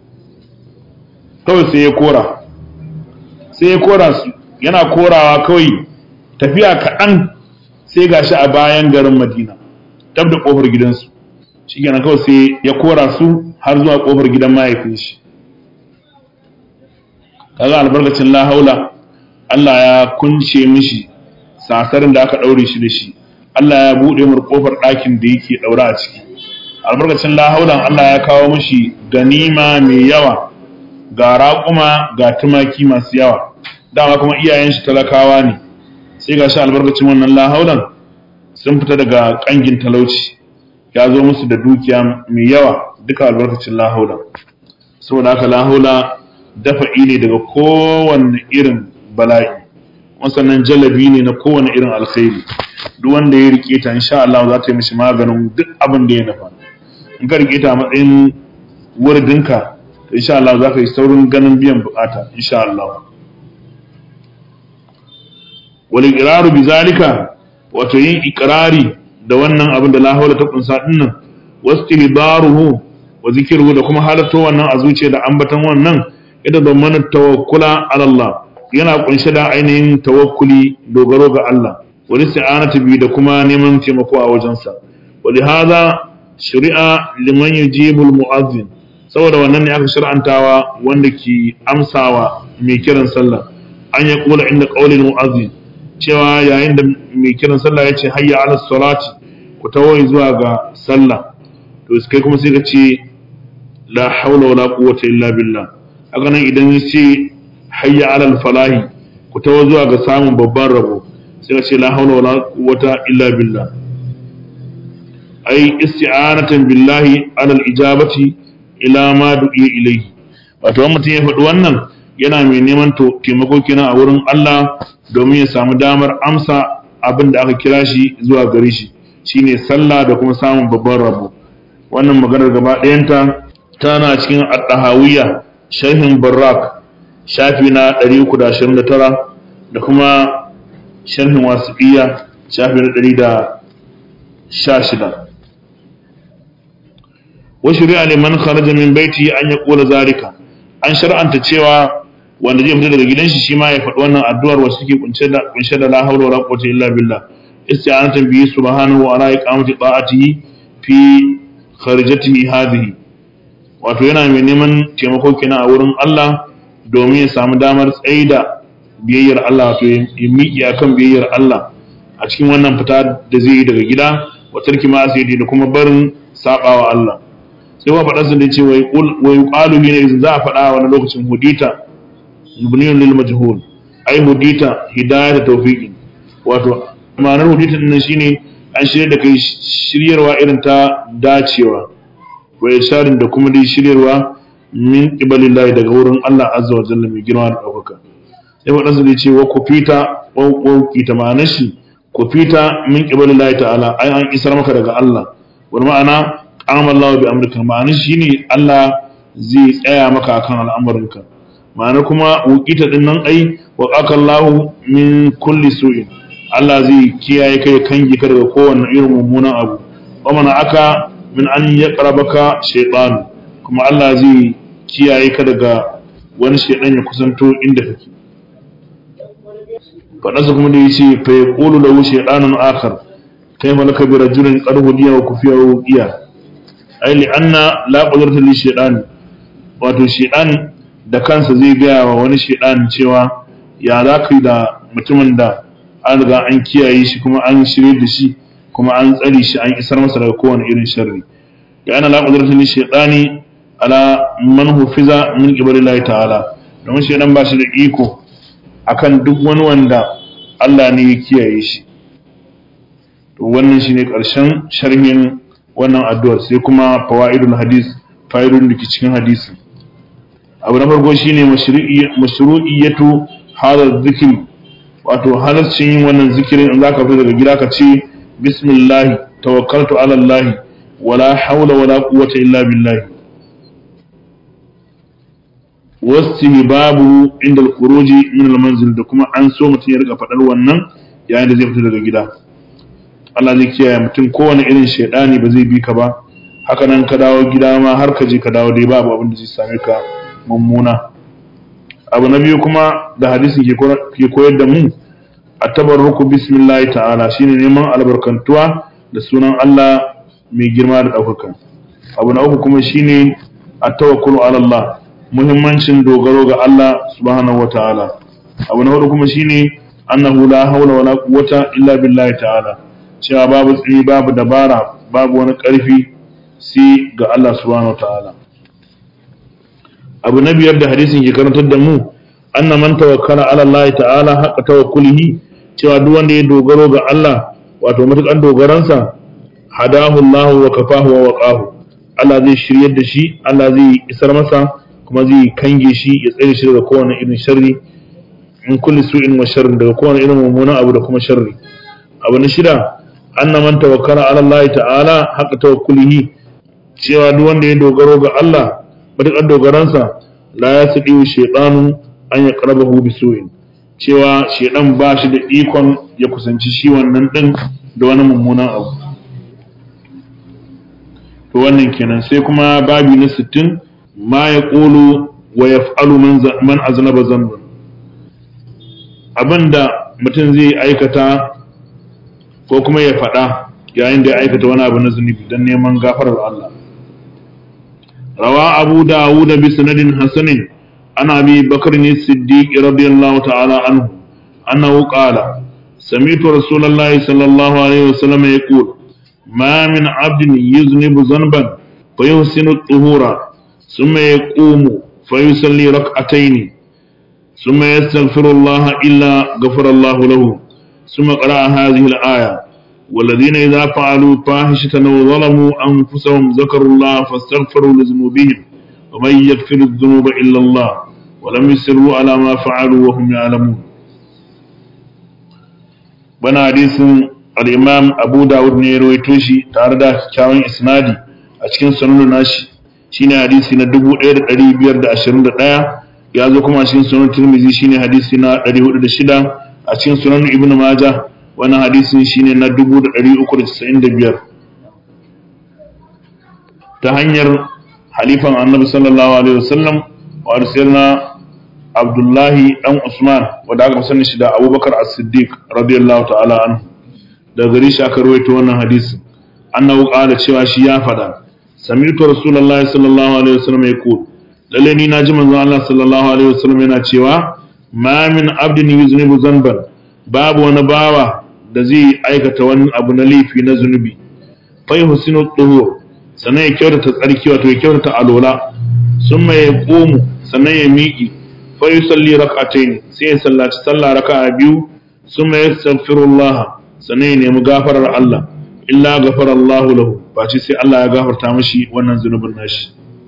kawai sai ya kora sai ya kora su yana korawa kawai tafiya kaɗan sai gashi a bayan garin madina tab da ƙofar gidansu shi kenan kawai sai ya kora su har zuwa kofar gidan mahaifin shi kaga albarkacin la haula Allah ya kunce mishi sasarin da aka daure shi da shi Allah ya bude mu kofar ɗakin da yake daura a ciki albarkacin la haulan Allah ya kawo mishi ganima mai yawa ga raƙuma ga tumaki masu yawa dama kuma iyayen shi talakawa ne sai ga shi albarkacin wannan la haulan sun fita daga kangin talauci ya zo musu da dukiya mai yawa duka albarkacin lahaula saboda haka lahaula dafa ne daga kowane irin bala'i sannan jalabi ne na kowane irin alkhairi duk wanda ya rike ta insha Allah za ta yi mishi maganin duk abin da ya nafa in ka rike ta a matsayin wurdinka to insha Allah za ka yi saurin ganin biyan bukata insha Allah wal iqraru bi zalika wato yin iqrari da wannan abin da la hawla ta kunsa dinnan wastihdaruhu wa zikruhu da kuma halatto wannan a zuciya da ambatan wannan ida zamana tawakkula ala Allah yana kunshe da ainihin tawakkuli dogaro ga Allah wani isti'anatu bi da kuma neman taimako a wajensa wa hadha shari'a liman yujibul mu'azzin saboda wannan ne aka shar'antawa wanda ke amsawa mai kiran sallah an ya kula inda qaulil mu'azzin cewa yayin da mai kiran sallah ya ce hayya ala salati ku tawo zuwa ga sallah to kai kuma sai ka ce la haula wala quwwata illa billah haka nan idan ya ce hayya ala falahi ku tawo zuwa ga samun babban rabo sai ka ce la haula wala quwwata illa billah ai isti'anatan billahi ala al-ijabati ila ma du'iya ilayhi wato mutum ya faɗi wannan yana mai neman taimako kenan a wurin Allah domin ya samu damar amsa abin da aka kira shi zuwa gare shi shine sallah da kuma samun babban rabo wannan maganar gaba ɗayanta tana cikin at-tahawiyya sharhin barrak shafi na 329 da kuma sharhin wasiqiyya shafi na 116 wa shari'a liman kharaja min baiti an yaqula zalika an shar'anta cewa wanda zai fita daga gidan shi shi ma ya faɗi wannan addu'ar wacce take kunshe da kunshe da la hawla wala quwwata illa billah isti'anatan bihi subhanahu wa ala iqamati ta'atihi fi kharijatihi hadhihi wato yana mai neman taimako kenan a wurin Allah domin ya samu damar tsaida biyayyar Allah wato ya miƙe akan biyayyar Allah a cikin wannan fita da zai yi daga gida wa tarki ma da kuma barin sabawa Allah sai wa faɗa sun da ce wai ƙwalu ne za a faɗa wani lokacin hudita ibniyun lil majhul ai hudita hidayat tawfiqin wato ma'anar hudita din shine an shirya da kai shiryarwa irin ta dacewa wa isharin da kuma dai shiryarwa min qibalillahi daga wurin Allah azza wa jalla mai girma da ɗaukaka sai faɗa sun da ce wa kufita wa kufita ma'anar shi kufita min qibalillahi ta'ala ai an isar maka daga Allah wani ma'ana qama Allah bi amrika ma'ana shine Allah zai tsaya maka akan al'amuranka ma'ana kuma wuqita din nan ai wa qaka Allah min kulli su'in Allah zai kiyaye kai kangi ka daga kowanne irin mummunan abu wa mana aka min an yaqrabaka shaytan kuma Allah zai kiyaye ka daga wani shaydan ya kusanto inda kake faɗansa kuma da yace fa yaqulu lahu shaytanun akhar kayfa laka bi rajulin qad hudiya wa kufiya wa wuqiya ai li'anna la qudrata li shaytan wato shaytan da kansa zai gaya wa wani shaytan cewa ya za ka da mutumin da an riga an kiyaye shi kuma an shirye da shi kuma an tsare shi an isar masa daga kowane irin sharri da ana la qudrata li shaytani ala man hufiza min qibalillahi ta'ala domin shaytan ba shi da iko akan duk wani wanda Allah ne ya kiyaye shi to wannan shine karshen sharhin wannan addu'ar sai kuma fawaidul hadis fa'idun da ke cikin hadisi abu na farko shine mashru'iyyatu hadha zikri wato halaccin yin wannan zikirin in zaka fita daga gida ka ce bismillah tawakkaltu ala allah wala hawla wala quwwata illa billah babu inda al-khuruji min al-manzil da kuma an so mutum ya rika fadar wannan yayin da zai fita daga gida Allah zai kiyaye mutum kowane irin shaidani ba zai bi ka ba haka nan ka dawo gida ma har ka je ka dawo dai babu abin da zai same ka mummuna abu na biyu kuma da hadisin ke koyar da mu a tabarruku bismillah ta'ala shine neman albarkantuwa da sunan Allah mai girma da ɗaukaka abu na uku kuma shine a tawakkulu ala Allah muhimmancin dogaro ga Allah subhanahu wa ta'ala abu na hudu kuma shine annahu la hawla wala quwwata illa billahi ta'ala cewa babu tsini babu dabara babu wani ƙarfi sai ga Allah subhanahu ta'ala abu na biyar da hadisin ke karantar da mu anna man tawakkala ala Allah ta'ala haqqa tawakkulihi cewa duk wanda ya dogaro ga Allah wato matukan dogaransa hadahu Allah wa kafahu wa waqahu Allah zai shiryar da shi Allah zai isar masa kuma zai kange shi ya tsare shi daga kowane irin sharri in kulli su'in wa sharrin daga kowane irin mummunan abu da kuma sharri abu na shida anna man tawakkala ala Allah ta'ala haqqa tawakkulihi cewa duk wanda ya dogaro ga Allah matuƙar dogaransa la yasdi shaytanu an yaqrabahu bisu'in cewa shedan ba shi da ikon ya kusanci shi wannan din da wani mummunan abu to wannan kenan sai kuma babi na 60 ma ya qulu wa yaf'alu man aznaba zanban abinda mutum zai aikata ko kuma ya faɗa yayin da ya aikata wani abu na zunubi don neman gafarar Allah rawa abu dawud bi sanadin hasanin ana bi bakar ne siddiq radiyallahu ta'ala anhu annahu qala سمعت رسول الله صلى الله عليه وسلم يقول ما من عبد يذنب ذنبا فيحسن الطهور ثم يقوم فيصلي ركعتين ثم يستغفر الله إلا غفر الله له ثم قرأ هذه الآية والذين إذا فعلوا فاحشة أو ظلموا أنفسهم ذكروا الله فاستغفروا لذنوبهم ومن يغفر الذنوب إلا الله ولم يسروا على ما فعلوا وهم يعلمون bana hadisin al-imam abu dawud ne ya rawaito shi tare da kyawun isnadi a cikin sunan nashi shine hadisi na 1521 ya zo kuma cikin sunan tirmidhi shine hadisi na 406 a cikin sunan ibnu majah wannan hadisin shine na 1395 ta hanyar halifan annabi sallallahu alaihi wasallam wa arsalna abdullahi dan usman wanda aka sani shi da abubakar as-siddiq radiyallahu ta'ala anhu da gari shi aka rawaito wannan hadisin annahu qala cewa shi ya fada sami'tu rasulullahi sallallahu alaihi wasallam yaqul lalle ni naji manzon Allah sallallahu alaihi wasallam yana cewa ma min abdin yuznibu zanban babu wani bawa da zai aikata wani abu na laifi na zunubi fa yuhsinu tuhur sannan ya kyautata tsarki wato ya kyautata alola summa ya komu sannan ya miƙi fa yusalli rak'atayn sai ya sallaci sallah raka'a biyu summa yastaghfirullah sannan ya nemi gafarar Allah illa ghafara Allah lahu ba ce sai Allah ya gafarta mishi wannan zunubin nashi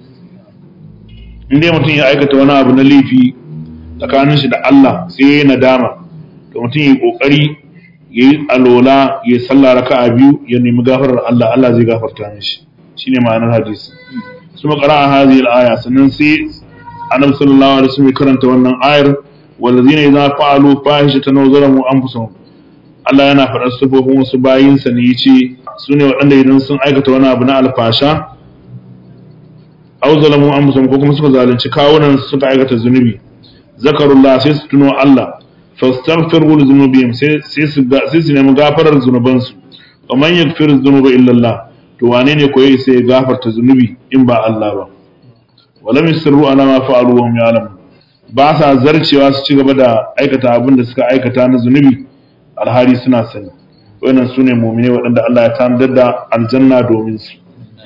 in dai mutum ya aikata wani abu na laifi tsakanin shi da Allah sai ya yi nadama to mutum ya yi kokari ya yi alola ya sallah raka'a biyu ya nemi gafarar Allah Allah zai gafarta mishi shine ma'anar hadisi su makara a hazi aya sannan sai annabi sallallahu alaihi wasallam karanta wannan ayar wallazina idza fa'alu fahishatan aw zalamu anfusahum Allah yana faɗar sufofin wasu bayinsa ne yace su ne waɗanda idan sun aikata wani abu na alfasha aw zalamu anfusahum ko kuma suka zalunci kawunan suka aikata zunubi zakarullah sai su tuno Allah fastaghfiru li dhunubihim sai sai su sai su nemi gafarar zunubansu wa man yaghfiru dhunuba illa Allah to wane ne koyi sai ya gafarta zunubi in ba Allah ba walam yusirru ala ma fa'alu wa hum ya'lamun ba sa zarcewa su ci gaba da aikata abin da suka aikata na zunubi alhari suna sani wannan sune mu'mine waɗanda Allah ya tanadar da aljanna domin su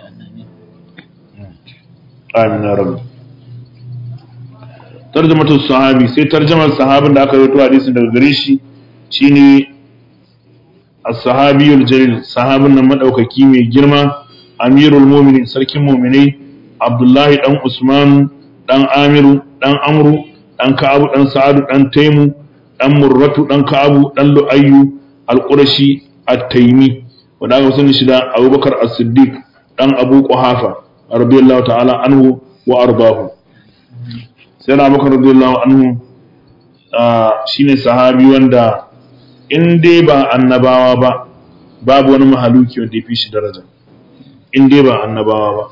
amin ya rabbi tarjamatu sahabi sai tarjamar sahabin da aka rawaito hadisin daga gare shi shine as-sahabiyul jalil sahabin nan madaukaki mai girma amirul mu'minin sarkin mu'minai abdullahi dan usman dan amiru dan amru dan ka'abu dan sa'adu dan taimu dan murratu dan ka'abu dan lu'ayyu al-qurashi at-taimi wanda aka sani shi da abubakar as-siddiq dan abu quhafa radiyallahu ta'ala anhu wa ardahu sai na abubakar radiyallahu anhu shine sahabi wanda in dai ba annabawa ba babu wani mahaluki wanda ya fi shi daraja in dai ba annabawa ba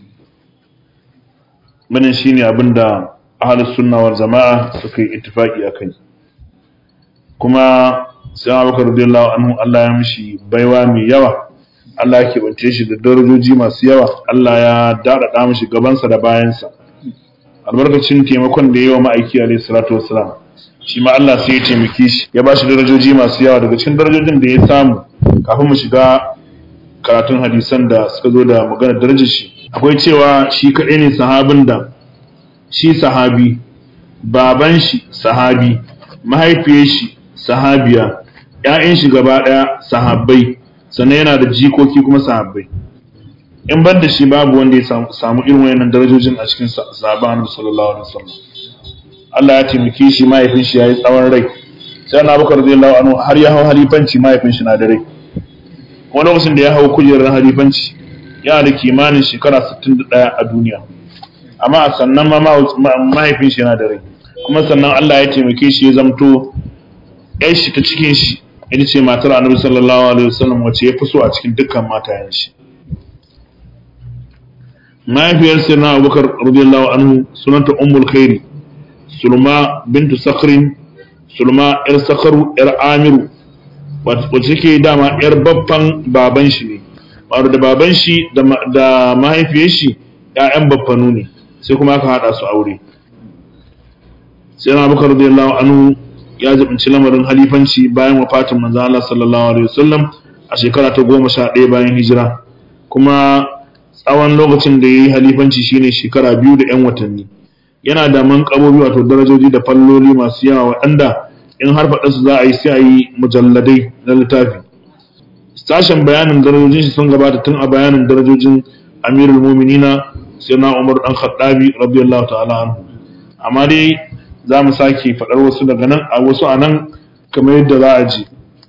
wannan shine abin da ahlus sunna wal jama'a suka yi ittifaki akai kuma sai Abubakar radiyallahu anhu Allah ya mishi baiwa mai yawa Allah ya kebance shi da darajoji masu yawa Allah ya dadada mishi gabansa da bayansa albarkacin taimakon da yawa ma'aiki alaihi salatu wassalam shi ma Allah sai ya taimake shi ya ba shi darajoji masu yawa daga cikin darajojin da ya samu kafin mu shiga karatun hadisan da suka zo da maganar darajar shi akwai cewa shi kaɗai ne sahabin da shi sahabi baban shi sahabi mahaifiyar shi sahabiya ƴaƴan shi gaba ɗaya sahabbai sannan yana da jikoki kuma sahabbai in ban da shi babu wanda ya samu irin wayannan darajojin a cikin sahabban Annabi sallallahu alaihi wasallam Allah ya taimake shi mahaifin shi yayi tsawon rai sai na Abubakar radiyallahu anhu har ya hau halifanci mahaifin shi na da rai kuma lokacin da ya hau kujerar halifanci yana da kimanin shekara 61 a duniya amma a sannan ma mahaifin shi yana da rai kuma sannan Allah ya taimake shi ya zamto ƴar shi ta cikin shi ita ce matar annabi sallallahu alaihi wasallam wacce ya fi so a cikin dukkan matayen shi mahaifiyar sirna abubakar radiyallahu anhu sunanta ummul khairi sulma bintu sakhrin sulma yar sakharu yar amiru wacce take dama yar babban baban shi ne wato da baban shi da mahaifiyar shi ƴaƴan baffanu ne sai kuma aka hada su aure sai na abubakar radiyallahu anhu ya jibinci lamarin halifanci bayan wafatin manzo Allah sallallahu alaihi wasallam a shekara ta goma sha ɗaya bayan hijira kuma tsawon lokacin da ya yi halifanci shine shekara biyu da 'yan watanni yana da manƙabobi wato darajoji da falloli masu yawa waɗanda in har faɗa su za a yi sai a yi mujalladai na littafi sashen bayanin darajojin shi sun gabata tun a bayanin darajojin amirul muminina sai na umar dan khattabi radiyallahu ta'ala anhu amma dai za mu sake faɗar wasu daga nan a wasu a nan kamar yadda za a ji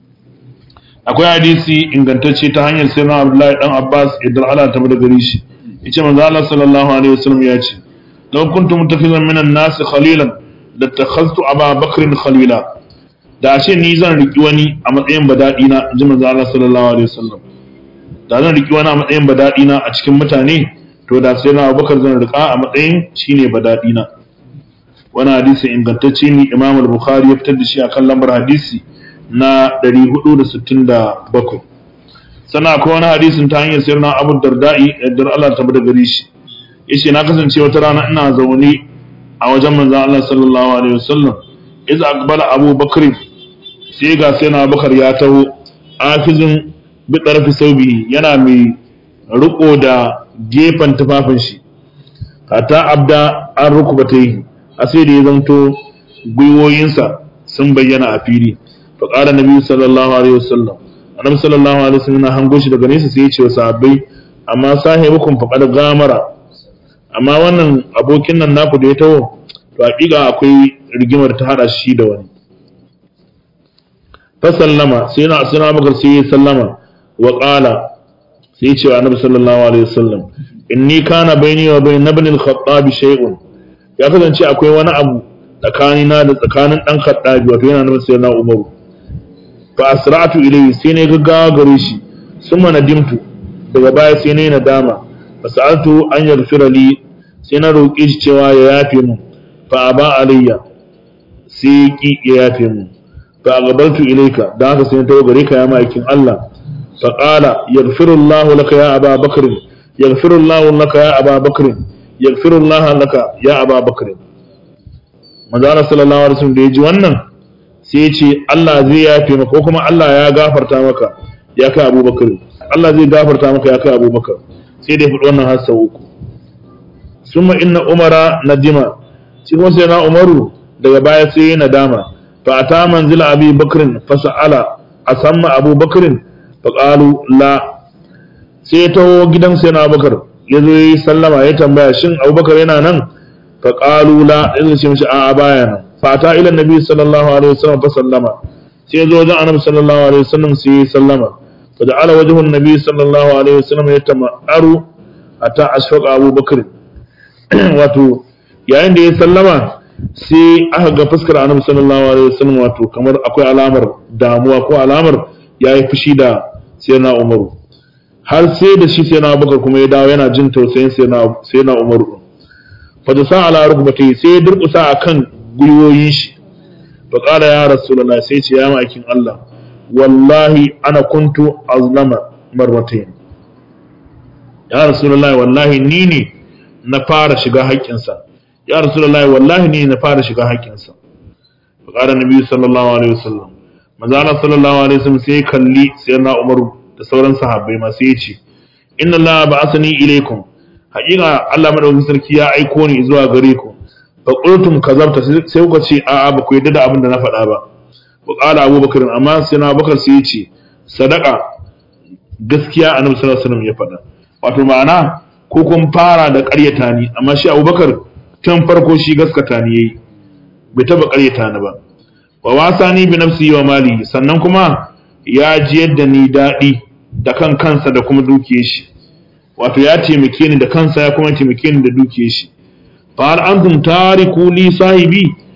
akwai hadisi ingantacce ta hanyar sai na abdullahi dan abbas idan ala ta da gari shi yace manzo Allah sallallahu alaihi wasallam ya ce law kuntu mutakhizan min an-nas khalilan latakhaztu aba bakr khalila da ashe ni zan riki wani a matsayin badadi na ji manzo Allah sallallahu alaihi wasallam da zan riki wani a matsayin badadi na a cikin mutane to da sai na abubakar zan rika a matsayin shine badadi na wani hadisi ingantacce ne imam al-bukhari ya fitar da shi akan lambar hadisi na 467 sana akwai wani hadisin ta hanyar sayar na abu darda'i yadda Allah ta bada gari shi yace na kasance wata rana ina zaune a wajen manzon Allah sallallahu alaihi wasallam iz aqbala Abu Bakr sai ga sai na Bakar ya taho afizin bi tarfi saubi yana mai riko da gefen tufafin shi hatta abda an rukubatai a sai da ya zanto gwiwoyinsa sun bayyana a fili faƙara nabi sallallahu alaihi wasallam annabi sallallahu alaihi wasallam na hango shi daga nesa sai ya ce wa sahabbai amma sahibukum faqad gamara amma wannan abokin nan naku da ya taho to hakika akwai rigimar ta hada shi da wani fa sallama sai na sai na bakar sai ya sallama wa qala sai ya ce wa annabi sallallahu alaihi wasallam inni kana baini wa bain ibn al-khattab shay'un ya kasance akwai wani abu tsakanina da tsakanin dan khattabi wato yana nufin sai na umaru fa asra'tu ilayhi sai ne gaggawa gare shi summa nadimtu daga baya sai ne nadama fa sa'altu an yaghfira li sai na roƙi shi cewa ya yafe mu fa aba alayya sai ki ya yafe mu fa agabaltu ilayka dan haka sai na tawo gare ka ya ma'aikin Allah fa qala yaghfiru Allahu laka ya Aba Bakr yaghfiru Allahu laka ya Aba Bakr yaghfiru Allahu laka ya Aba Bakr manzo Allah sallallahu alaihi wasallam da ya ji wannan sai ya ce Allah zai yafe maka ko kuma Allah ya gafarta maka ya kai Abubakar Allah zai gafarta maka ya kai Abubakar sai da ya faɗi wannan har sau uku summa inna umara nadima shi kuma sai na umaru daga baya sai ya nadama fa ata manzila abi bakrin fa sa'ala asamma abu bakrin fa qalu la sai ya taho gidan sai na abubakar ya zo yi sallama ya tambaya shin abubakar yana nan fa qalu la ya ce mishi a'a baya nan fata ila nabi sallallahu alaihi wasallam fa sallama sai zo wajen annabi sallallahu alaihi wasallam sai ya sallama fa ja'ala wajhu nabi sallallahu alaihi wasallam yatama'aru ata ashfaqa Abu Bakr wato yayin da ya sallama sai aka ga fuskar annabi sallallahu alaihi wasallam wato kamar akwai alamar damuwa ko alamar yayi fushi da sayyidina Umar har sai da shi sayyidina Abubakar kuma ya dawo yana jin tausayin sayyidina sayyidina Umar fa da sa ala rukbati sai ya durkusa akan gwiwoyin shi fa qala ya rasulullahi sai ce ya ma'aikin Allah wallahi ana kuntu azlama marratayn ya rasulullahi wallahi ni ne na fara shiga haƙƙinsa ya rasulullahi wallahi ni ne na fara shiga haƙƙinsa fa qala nabi sallallahu alaihi wasallam manzo Allah sallallahu alaihi wasallam sai kalli sayyidina Umar da sauran sahabbai ma sai ya ce inna Allah ba'athani ilaykum haƙiƙa Allah madaukakin sarki ya aiko ni zuwa gare ku fa qultum kazabta sai kuka ce a'a ba ku yarda da abin da na faɗa ba wa qala Abu Bakar amma sai na Bakar sai ya ce sadaka gaskiya Annabi sallallahu alaihi wasallam ya faɗa wato ma'ana ko kun fara da ƙaryata ni amma shi Abu Bakar tun farko shi gaskata ni yayi bai taba ƙaryata ni ba wa wasani bi nafsi wa mali sannan kuma ya ji yadda ni daɗi da kan kansa da kuma dukiyar shi wato ya taimake ni da kansa ya kuma taimake ni da dukiyar shi fa hal antum tariku li sahibi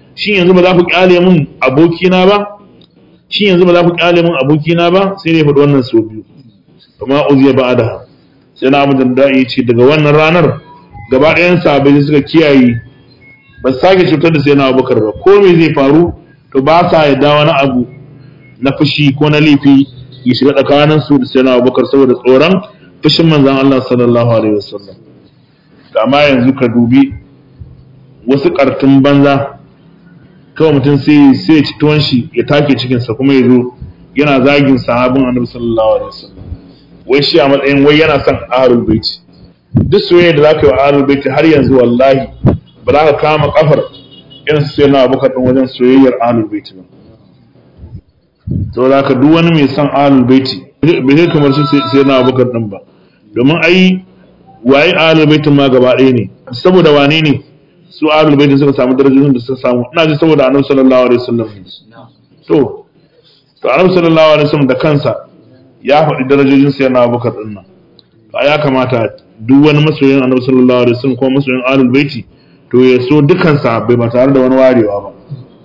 shin yanzu ba za ku kyale mun abokina ba shin yanzu ba za ku kyale mun abokina ba sai ne faɗi wannan sau biyu kuma uziya ba da sai na abu da ya ce daga wannan ranar gaba ɗayan sahabbai suka kiyaye ba su sake cutar da sai na abubakar ba ko me zai faru to ba sa yadda wani abu na fushi ko na laifi ya shiga tsakanin su da sai na abubakar saboda tsoron fushin manzon Allah sallallahu alaihi wasallam amma yanzu ka dubi wasu kartun banza kawai mutum sai sai ya ci tuwon shi ya take cikinsa kuma ya zo yana zagin sahabin annabi sallallahu alaihi wasallam wai shi a matsayin wai yana son ahlul baiti duk soyayya da zaka yi wa ahlul baiti har yanzu wallahi ba za ka kama kafar irin su sayyidina abubakar din wajen soyayyar ahlul baiti ba saboda haka duk wani mai son ahlul baiti bai kai kamar su sayyidina abubakar din ba domin ai waye ahlul baitin ma gaba ɗaya ne saboda wane ne su ahlul baitin suka samu darajojin da suka samu ina ji saboda annabi sallallahu alaihi wasallam to to annabi sallallahu alaihi wasallam da kansa ya faɗi darajojin sa yana abubakar din nan to ya kamata duk wani masoyin annabi sallallahu alaihi wasallam ko masoyin ahlul baiti to ya so dukan sahabbai ba tare da wani warewa ba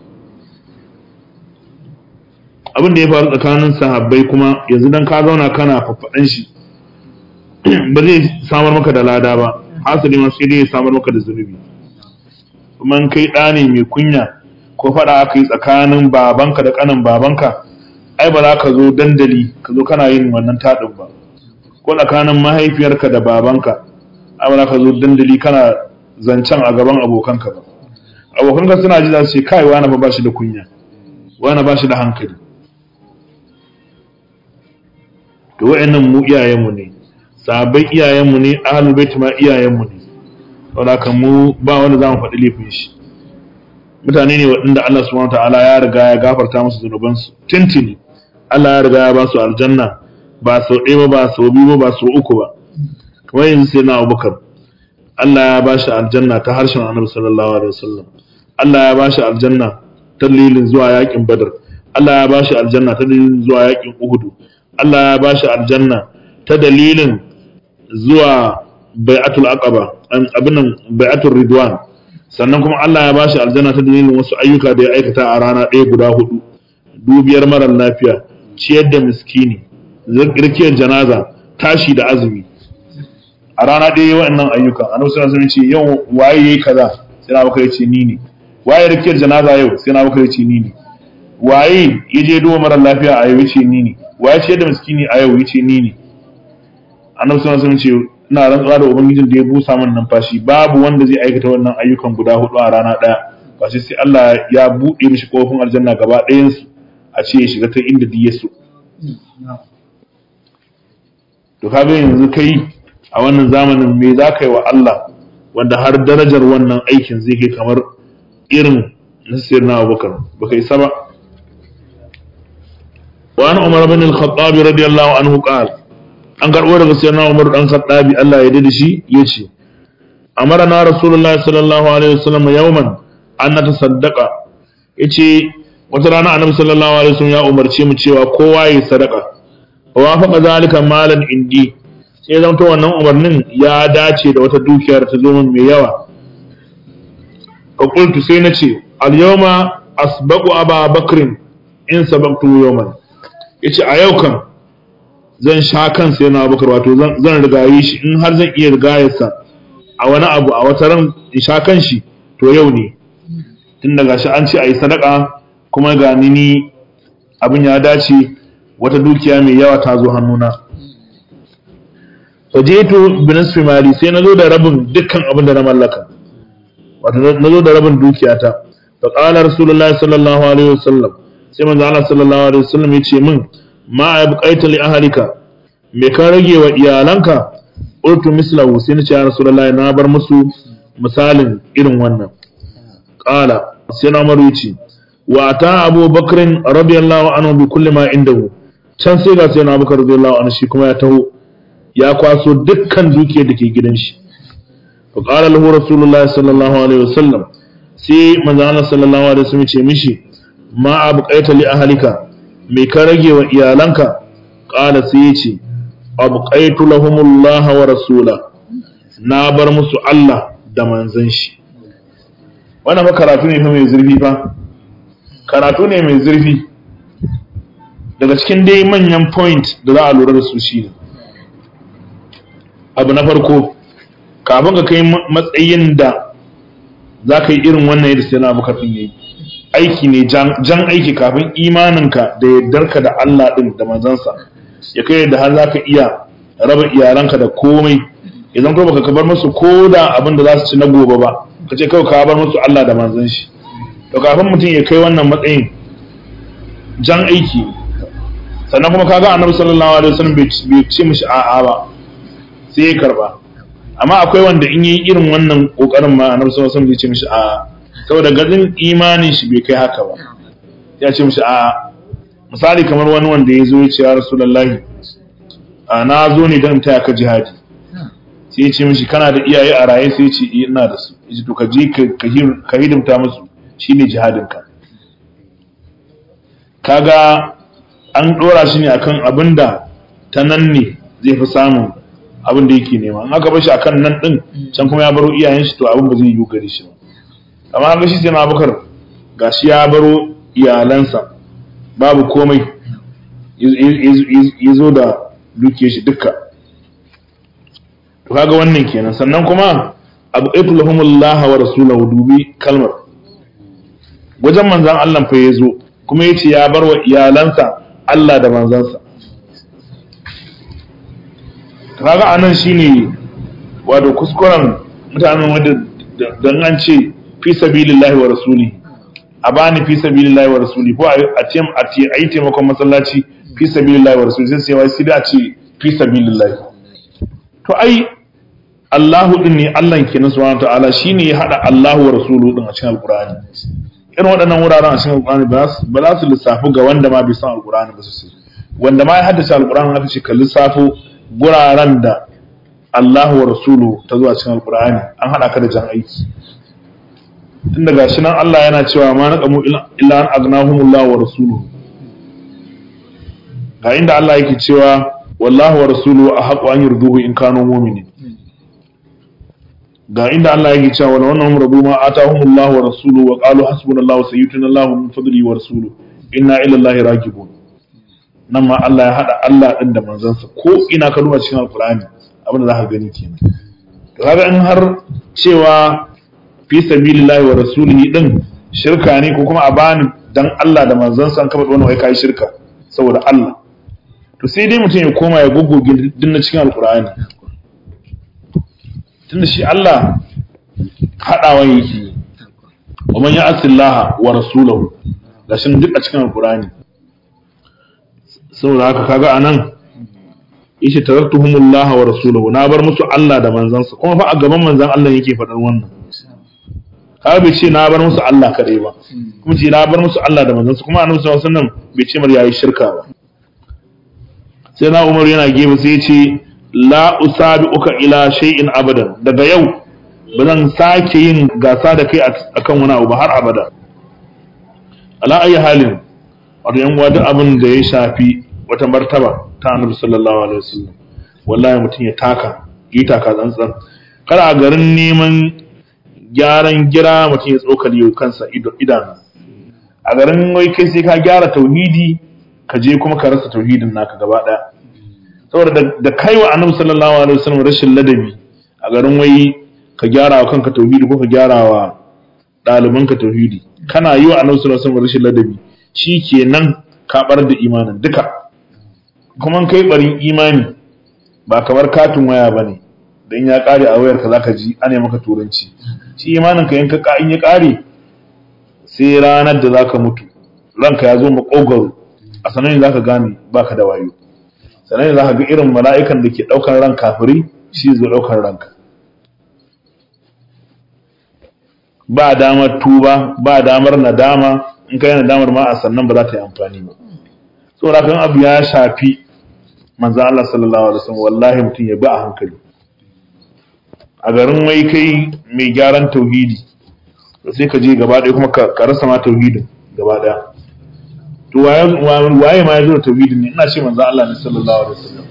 abin da ya faru tsakanin sahabbai kuma yanzu dan ka zauna kana faffaɗan shi ba zai samar maka da lada ba hasali ma sai dai ya samar maka da zunubi kuma kai ɗa ne mai kunya ko faɗa aka yi tsakanin babanka da ƙanin babanka ai ba za ka zo dandali ka zo kana yin wannan taɗin ba ko tsakanin mahaifiyarka da babanka ai ba za ka zo dandali kana zancen a gaban abokanka ba abokanka suna ji za su ce kai wani ba shi da kunya wani ba shi da hankali to wa'annan mu iyayenmu ne sahabbai iyayenmu ne ahlul bait ma iyayenmu ne saboda kan mu ba wanda zamu faɗi laifin shi mutane ne waɗanda Allah subhanahu ta'ala ya riga ya gafarta musu zunubansu tintini Allah ya riga ya ba su aljanna ba sau ɗaya ba ba sau biyu ba ba sau uku ba kamar yanzu sai na Abubakar Allah ya ba shi aljanna ta harshen Annabi sallallahu alaihi wasallam Allah ya ba shi aljanna ta dalilin zuwa yakin Badr Allah ya ba shi aljanna ta dalilin zuwa yakin Uhud Allah ya ba shi aljanna ta dalilin zuwa bai'atul aqaba abinan bai'atul ridwan sannan kuma Allah ya bashi aljanna ta dalilin wasu ayyuka da ya aikata a rana ɗaya guda hudu dubiyar marar lafiya ciyar da miskini rikiyar janaza tashi da azumi a rana ɗaya waɗannan ayyuka annabi sallallahu alaihi wasallam ce yau waye yayi kaza sai na baka yace ni ne waye rikiyar janaza yau sai na baka yace ni ne waye yaje duwa marar lafiya a yau yace ni ne waye ciyar da miskini a yau yace ni ne annabi sallallahu alaihi wasallam ce ina rantsuwa da ubangijin da ya busa min numfashi babu wanda zai aikata wannan ayyukan guda hudu a rana daya ba sai sai Allah ya bude mishi kofin aljanna gaba ɗayan su a ce ya shiga ta inda duk ya so to kaga yanzu kai a wannan zamanin me za ka yi wa Allah wanda har darajar wannan aikin zai kai kamar irin nasir na abubakar ba kai saba وعن عمر بن الخطاب رضي الله عنه قال an karɓo daga sayyidina Umar dan Khattabi Allah ya dade shi yace amarna rasulullahi sallallahu alaihi wasallam yawman an natasaddaqa yace wata rana annabi sallallahu alaihi wasallam ya umarce mu cewa kowa ya sadaka wa faqa zalika malan indi sai zan to wannan umarnin ya dace da wata dukiyar ta zo min mai yawa fa qultu sai nace al yawma asbaqu aba bakrin in sabaqtu yawman yace a yau kan zan sha kansa yana bakar wato zan rigaye shi in har zan iya rigayarsa a wani abu a wata ran in sha kan shi to yau ne tun daga shi an ce a yi sadaka kuma ga ni abin ya dace wata dukiya mai yawa ta zo hannuna fajetu binisfi mali sai na zo da rabin dukkan abin da na mallaka wato na zo da rabin dukiyata fa qala rasulullahi sallallahu alaihi wasallam sai manzo Allah sallallahu alaihi wasallam ya ce min ma abqaita li ahlika me ka rage wa iyalanka urtu mislahu sai nace ya rasulullahi na bar musu misalin irin wannan qala sai na maru yace wa ta abu bakrin radiyallahu anhu bi kulli ma indahu can sai ga sai na abubakar radiyallahu anhu shi kuma ya taho ya kwaso dukkan dukiyar da ke gidan shi fa qala lahu rasulullahi sallallahu alaihi wasallam sai manzo Allah sallallahu alaihi wasallam ce mishi ma abqaita li ahlika me ka rage wa iyalanka qala sai ya ce abqaitu lahumullah wa rasula na bar musu Allah da manzon shi wannan fa karatu ne fa mai zurfi fa karatu ne mai zurfi daga cikin dai manyan point da za a lura da su shine abu na farko kafin ka kai matsayin da za ka yi irin wannan yadda sai na abubakar ɗin yayi aiki ne jan aiki kafin imaninka da yardarka da Allah ɗin da manzansa ya kai da har za ka iya raba iyalanka da komai idan ko baka bar musu ko da abin da za su ci na gobe ba ka ce kawai ka bar musu Allah da manzan shi to kafin mutum ya kai wannan matsayin jan aiki sannan kuma kaga annabi sallallahu alaihi wasallam bai ce mishi a'a ba sai ya karba amma akwai wanda in yi irin wannan kokarin ma annabi sallallahu alaihi wasallam zai ce mishi a'a saboda gazin imanin shi bai kai haka ba ya ce mishi a'a misali kamar wani wanda ya zo ya ce ya rasulullahi a na zo ne don taya ka jihadi sai ya ce mishi kana da iyaye a raye sai ya ce ina da su ya to ka je ka hidimta musu shine jihadinka kaga an dora shi ne akan abin da ta nan ne zai fi samun abin da yake nema in aka bar shi akan nan din can kuma ya baro iyayen shi to abin ba zai yi gare shi ba amma haka shi sai na abukar gashi ya baro iyalansa babu komai ya zo da dukiyar shi dukka to kaga wannan kenan sannan kuma abu aitulahumullah wa rasulahu dubi kalmar wajen manzan Allah fa ya zo kuma ya ce ya bar wa iyalansa Allah da manzansa kaga anan shine wato kuskuren mutanen wanda dan an ce fi sabilillahi wa rasuli a bani fi sabilillahi wa rasuli ko a ce a ce ayi taimakon masallaci fi sabilillahi wa rasuli sai sai wai sai a ce fi sabilillahi to ai Allahu din ne Allah kenan subhanahu ta'ala shine ya hada Allahu wa rasuluhu din a cikin alqur'ani irin waɗannan wuraren a cikin alqur'ani ba za su lissafu ga wanda ma bai san alqur'ani ba su sai wanda ma ya haddace alqur'ani aka ce ka lissafo guraren da Allahu wa rasuluhu ta zuwa cikin alqur'ani an hada ka da jan aiki tun daga shi nan Allah yana cewa ma naqamu illa an aghnahumullahu wa rasuluhu ga inda Allah yake cewa wallahu wa rasuluhu ahqqu an yurduhu in kanu mu'minin ga inda Allah yake cewa wala wannan rabu ma atahumullahu wa rasuluhu wa qalu hasbunallahu sayyidina Allahu min fadlihi wa rasuluhu inna ila Allahi ragibun nan ma Allah ya hada Allah din da manzansa ko ina ka duba cikin alqur'ani abin da zaka gani kenan to kaga in har cewa fi sabilillahi wa rasulihi din shirka ne ko kuma a bani dan Allah da manzansa an kaba wannan wai kai shirka saboda Allah to sai dai mutum ya koma ya goggoge dinna cikin alqur'ani tunda shi Allah haɗawa yake wa man ya'si Allah wa rasulahu gashin duk a cikin alqur'ani saboda haka kaga anan yace taraktuhumullah wa rasulahu na bar musu Allah da manzansa kuma fa a gaban manzan Allah yake faɗar wannan kaga bai ce na bar musu Allah kadai ba kuma ce na bar musu Allah da manzansa kuma annabi sallallahu alaihi wasallam bai ce mar yayi shirka ba sai na Umar yana gefe sai ya ce la usabi'uka ila shay'in abadan daga yau ba zan sake yin gasa da kai akan wani abu ba har abada ala ayi halin wato yan uwa duk abin da ya shafi wata martaba ta annabi sallallahu alaihi wasallam wallahi mutum ya taka yi taka tsantsan kada a garin neman gyaran gira mutum ya tsokali yau kansa idanu a garin wai kai sai ka gyara tauhidi ka je kuma ka rasa tauhidin naka gaba daya saboda da kai wa annabi sallallahu alaihi wasallam rashin ladabi a garin wai ka gyara wa kanka tauhidi ko ka gyara wa ɗalibanka tauhidi kana yi wa annabi sallallahu alaihi wasallam rashin ladabi shikenan ka bar da imanin duka kuma kai barin imani ba kamar katin waya bane dan ya kare a wayar ka zaka ji ana maka turanci shi imanin ka yanka in ya kare sai ranar da zaka mutu ranka ya zo makogaro a sanan zaka gane baka da wayo sannan za ka ga irin mala'ikan da ke ɗaukar ran kafiri shi zai ɗaukar ranka ba damar tuba ba damar nadama in ka yi nadamar ma a sannan ba za ta yi amfani ba saboda kan abu ya shafi manzo Allah sallallahu alaihi wasallam wallahi mutum ya bi a hankali a garin wai kai mai gyaran tauhidi sai ka je gaba ɗaya kuma ka rasa ma tauhidin gaba ɗaya to waye ma ya zo da tauhidin ne ina ce manzo Allah ne sallallahu alaihi wasallam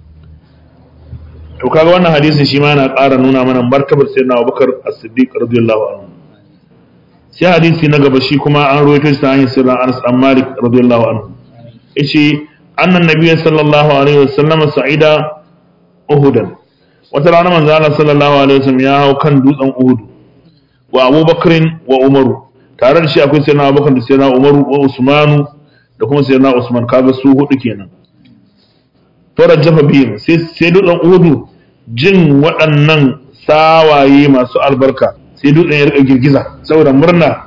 to kaga wannan hadisin shi ma yana ƙara nuna mana martabar sayyidina Abubakar As-Siddiq radiyallahu anhu sai hadisi na gaba shi kuma an rawaito shi ta hanyar sirrin Anas dan Malik radiyallahu anhu yace annan nabiyyu sallallahu alaihi wasallam sa'ida uhudan wata rana manzo Allah sallallahu alaihi wasallam ya hau kan dutsen Uhud wa Abu Bakrin wa Umaru tare da shi akwai sayyidina Abubakar da sayyidina Umaru wa Usmanu da kuma sayyidina Usman kaga su hudu kenan to rajafa biyu sai sai dutsen Uhud jin waɗannan sawaye masu albarka sai dutsen ya rika girgiza saboda murna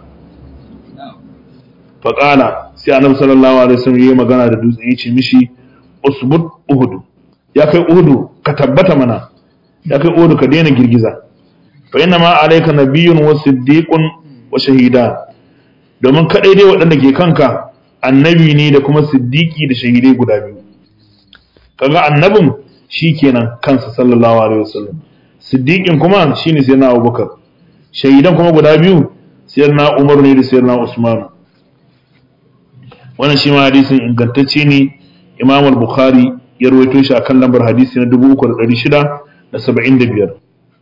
faƙala sai annabi sallallahu alaihi wasallam yayi magana da dutsen yace mishi usbud uhud ya kai uhud ka tabbata mana ya kai uhud ka daina girgiza fa inna ma alayka nabiyyun wa siddiqun wa shahida domin kadai dai waɗanda ke kanka annabi ne da kuma siddiqi da shahidai guda biyu kaga annabin shikenan kansa sallallahu alaihi wasallam siddiqin kuma shine sai na abubakar shahidan kuma guda biyu sai na umar ne da sai na usman wannan shi ma hadisin ingantacce ne imam al-bukhari ya rawaito shi akan lambar hadisi na 3675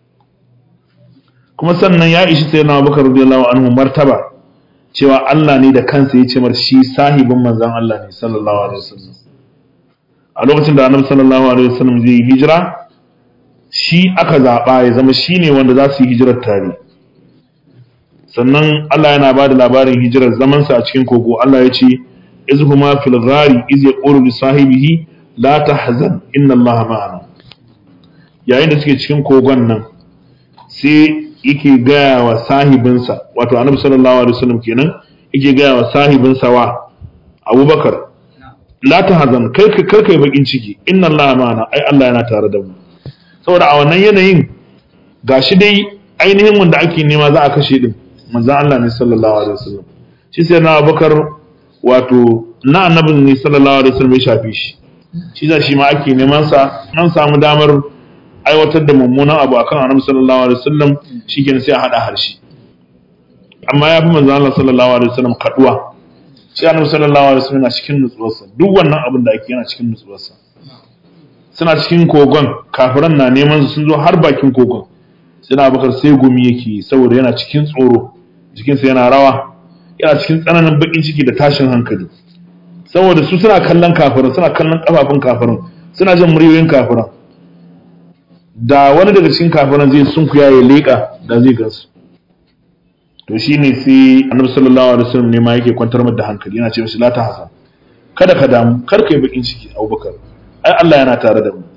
kuma sannan ya ishi sai na abubakar radiyallahu anhu martaba cewa Allah ne da kansa ya ce mar shi sahibin manzon Allah ne sallallahu alaihi wasallam a lokacin da annabi sallallahu alaihi wasallam zai yi hijira shi aka zaɓa ya zama shi ne wanda za su yi hijirar tare sannan Allah yana ba da labarin hijirar zamansa a cikin kogo Allah ya ce izhuma fil ghari iz yaqulu li sahibihi la tahzan inna Allah ma'ana yayin da suke cikin kogon nan sai yake gaya wa sahibinsa wato annabi sallallahu alaihi wasallam kenan yake gaya wa sahibinsa wa Abubakar la tahzan kai kai kai bakin ciki inna Allah ma'ana ai Allah yana tare da mu saboda a wannan yanayin gashi dai ainihin wanda ake nema za a kashe din manzon Allah ne sallallahu alaihi wasallam shi sai na Abubakar wato na annabin ne sallallahu alaihi wasallam ya shafe shi shi za shi ma ake neman sa an samu damar aiwatar da mummunan abu akan annabi sallallahu alaihi wasallam shikenan sai a hada harshe amma ya fi manzon Allah sallallahu alaihi wasallam kaduwa shi annabi sallallahu alaihi wasallam yana cikin nutsuwarsa duk wannan abin da ake yana cikin nutsuwarsa suna cikin kogon kafiran na neman su sun zo har bakin kogon suna bakar sai gumi yake saboda yana cikin tsoro jikinsa yana rawa yana cikin tsananin bakin ciki da tashin hankali saboda su suna kallon kafirin suna kallon kafafun kafirin suna jin muryoyin kafirin da wani daga cikin kafirin zai sunkuya ya leƙa da zai gansu to shine sai annabi sallallahu alaihi wasallam ne ma yake kwantar da hankali yana ce mishi la ta hasan kada ka damu kar ka yi bakin ciki abubakar ai Allah yana tare da mu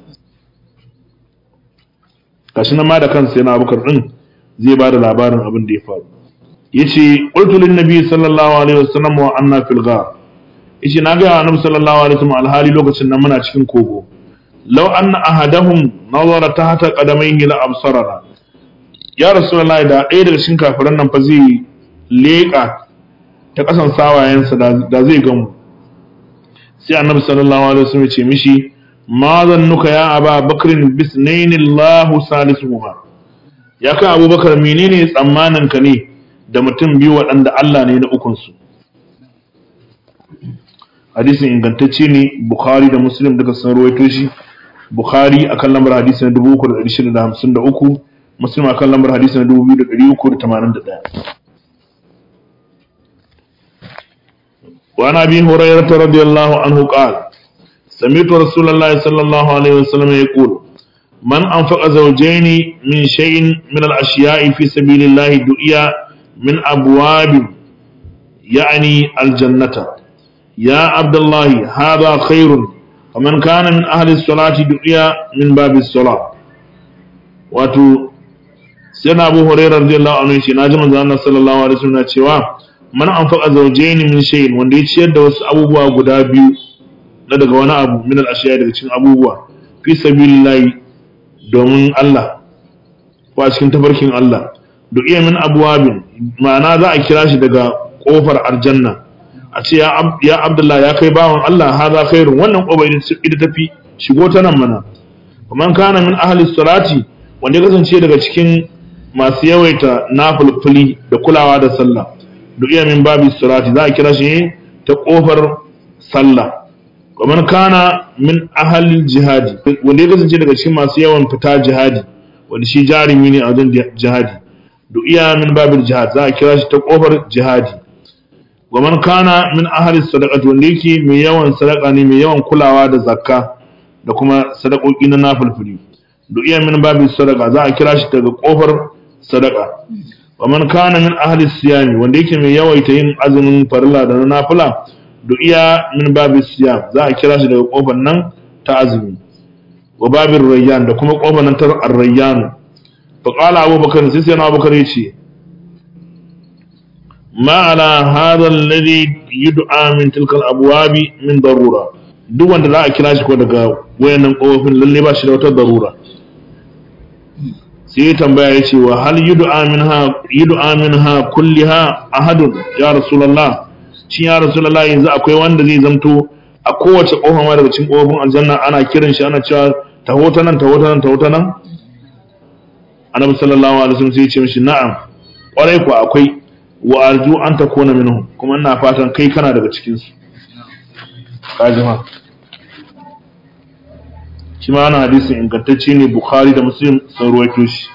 gashi nan ma da kansa yana abubakar din zai ba da labarin abin da ya faru yace qultu lin nabi sallallahu alaihi wasallam wa anna fil ghar yace na ga annabi sallallahu alaihi wasallam alhali lokacin nan muna cikin kogo law anna ahadahum nazara tahta qadamayhi la absarana ya rasulullahi da ɗaya daga cikin kafiran nan fa zai leƙa ta ƙasan sawayensa da zai gamu sai annabi sallallahu alaihi wasallam ya ce mishi ma zannuka ya aba bakrin bisnaini Allahu salisuhuma ya kan abubakar menene tsammanin ka ne da mutum biyu waɗanda Allah ne na ukunsu hadisin ingantacce ne bukhari da muslim duka sun rawaito shi bukhari akan lambar hadisi na 3653 muslim akan lambar hadisi na 2381 وعن ابي هريره رضي الله عنه قال سمعت رسول الله صلى الله عليه وسلم يقول من أنفق زوجين من شيء من الأشياء في سبيل الله دعيا من أبواب يعني الجنة يا عبد الله هذا خير ومن كان من أهل الصلاة دعيا من باب الصلاة واتو سيدنا أبو هريرة رضي الله عنه ناجم الله صلى الله عليه وسلم cewa man anfaqa zawjayn min shay'in wanda ya ciyar da wasu abubuwa guda biyu na daga wani abu min al-ashiya daga cikin abubuwa fi sabilillahi domin Allah ko a cikin tafarkin Allah da iya min abwabin ma'ana za a kira shi daga kofar aljanna a ce ya Abdullah ya kai bawan Allah haza khairun wannan kofa ita tafi shigo ta nan mana man kana min ahli salati wanda ya kasance daga cikin masu yawaita nafulfuli da kulawa da sallah da iya min babi salati za a kira shi ta kofar sallah kamar kana min ahalil jihadi wanda ya kasance daga cikin masu yawan fita jihadi wanda shi jarumi ne a wajen jihadi du'iya min babil jihad za a kira shi ta kofar jihadi wa man kana min ahli sadaqati wanda yake mai yawan sadaka ne mai yawan kulawa da zakka da kuma sadakoki na nafilfili du'iya min babil sadaqa za a kira shi daga kofar sadaka wa man kana min ahli siyami wanda yake mai yawaita yin azumin farilla da na nafila du'iya min babil siyam za a kira shi daga kofar nan ta azumi wa babin rayyan da kuma kofar nan ta ar-rayyan fa qala abubakar sai sai abubakar yace ma ala hadha alladhi yud'a min tilka al-abwabi min darura duk wanda za a kira shi ko daga wayannan kofofin lalle ba shi da wata darura sai ya tambaya ya ce wa hal yud'a minha yud'a minha kulliha ahadun ya rasulullah shi ya rasulullah yanzu akwai wanda zai zamto a kowace kofa ma daga cikin kofofin aljanna ana kiran shi ana cewa taho ta nan taho ta nan taho ta nan annabi sallallahu alaihi wasallam sai ya ce mishi na'am kwarai ku akwai wa arju an takuna minhum kuma ina fatan kai kana daga cikin su kajima shi ma ana hadisin ingantacce ne bukhari da muslim sun ruwaito shi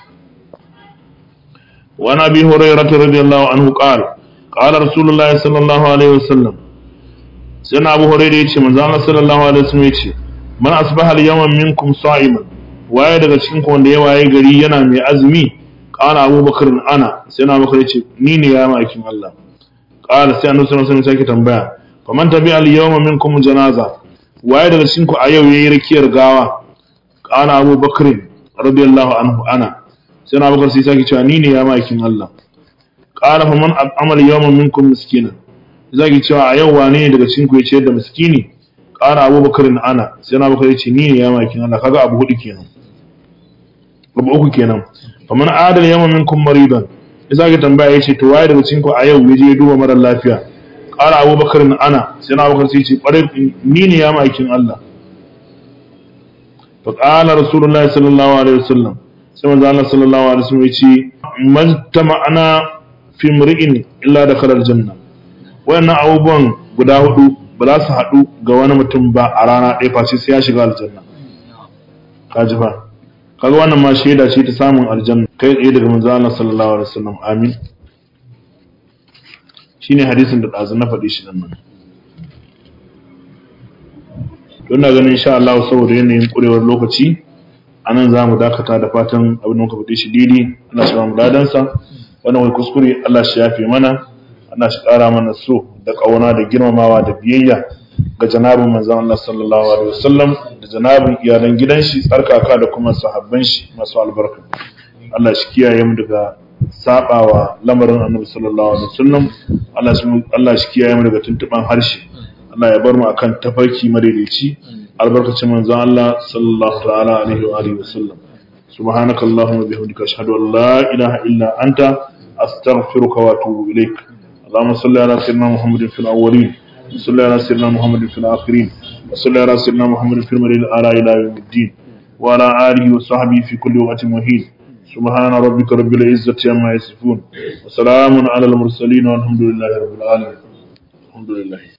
wa na bi hurairah radiyallahu anhu qala qala rasulullahi sallallahu alaihi wasallam sai na abu hurairah yace manzo Allah sallallahu alaihi wasallam yace man asbaha al-yawma minkum sa'iman waye daga cikin ku wanda ya waye gari yana mai azumi qala abubakar ana sai na abubakar yace ni ne ya ma'aikin Allah qala sai annabi sallallahu alaihi wasallam sake tambaya faman tabi al-yawma minkum janaza waye daga cikin ku a yau yayi rakiyar gawa qala Abu Bakr radiyallahu anhu ana sai na Bakar sai sake cewa ni ne ya makin Allah qala faman amal yawma minkum miskinan zaki cewa a yau wane ne daga cikin ku ya ciyar da miskini qala Abu Bakr ana sai na Bakar ya ce ni ne ya makin Allah kaga abu hudu kenan abu uku kenan faman adal yawma minkum maridan sai tambaya yace to waye daga cikin ku a yau yaje ya duba mara lafiya ƙara abubakar na ana sai na abubakar sai ce ƙwarai ni ne ya ma'aikin Allah fa ƙala rasulullahi sallallahu alaihi wasallam sai manzo Allah sallallahu alaihi wasallam ya ce majtama'ana fi mri'in illa da kalar janna wayannan abubuwan guda hudu ba za su haɗu ga wani mutum ba a rana ɗaya face sai ya shiga aljanna kaji fa kaga wannan ma shaida ce ta samun aljanna kai tsaye daga manzo Allah sallallahu alaihi wasallam amin shine hadisin da ɗazu na faɗi shi nan don na ganin insha Allah saboda yanayin ƙurewar lokaci a nan za mu dakata da fatan abin da muka faɗi shi daidai Allah shi ba mu ladansa wannan wai kuskure Allah shi yafe mana Allah shi ƙara mana so da ƙauna da girmamawa da biyayya ga janabin manzon Allah sallallahu alaihi wasallam da janabin iyalan gidan shi tsarkaka da kuma sahabban shi masu albarka Allah shi kiyaye mu daga sabawa lamarin annabi sallallahu alaihi wasallam Allah shi Allah shi kiyaye mu daga tuntuban harshe Allah ya bar mu akan tafarki madaidaici albarkacin manzon Allah sallallahu ta'ala alaihi wa alihi wasallam subhanaka allahumma bihamdika ashhadu an la ilaha illa anta astaghfiruka wa atubu ilaik اللهم صل على سيدنا محمد في الأولين وصل على سيدنا محمد في الآخرين وصل على سيدنا محمد في المريض الأعلى إلى يوم الدين وعلى آله وصحبه في كل وقت مهين سبحان ربك رب العزة عما يصفون وسلام على المرسلين والحمد لله رب العالمين الحمد لله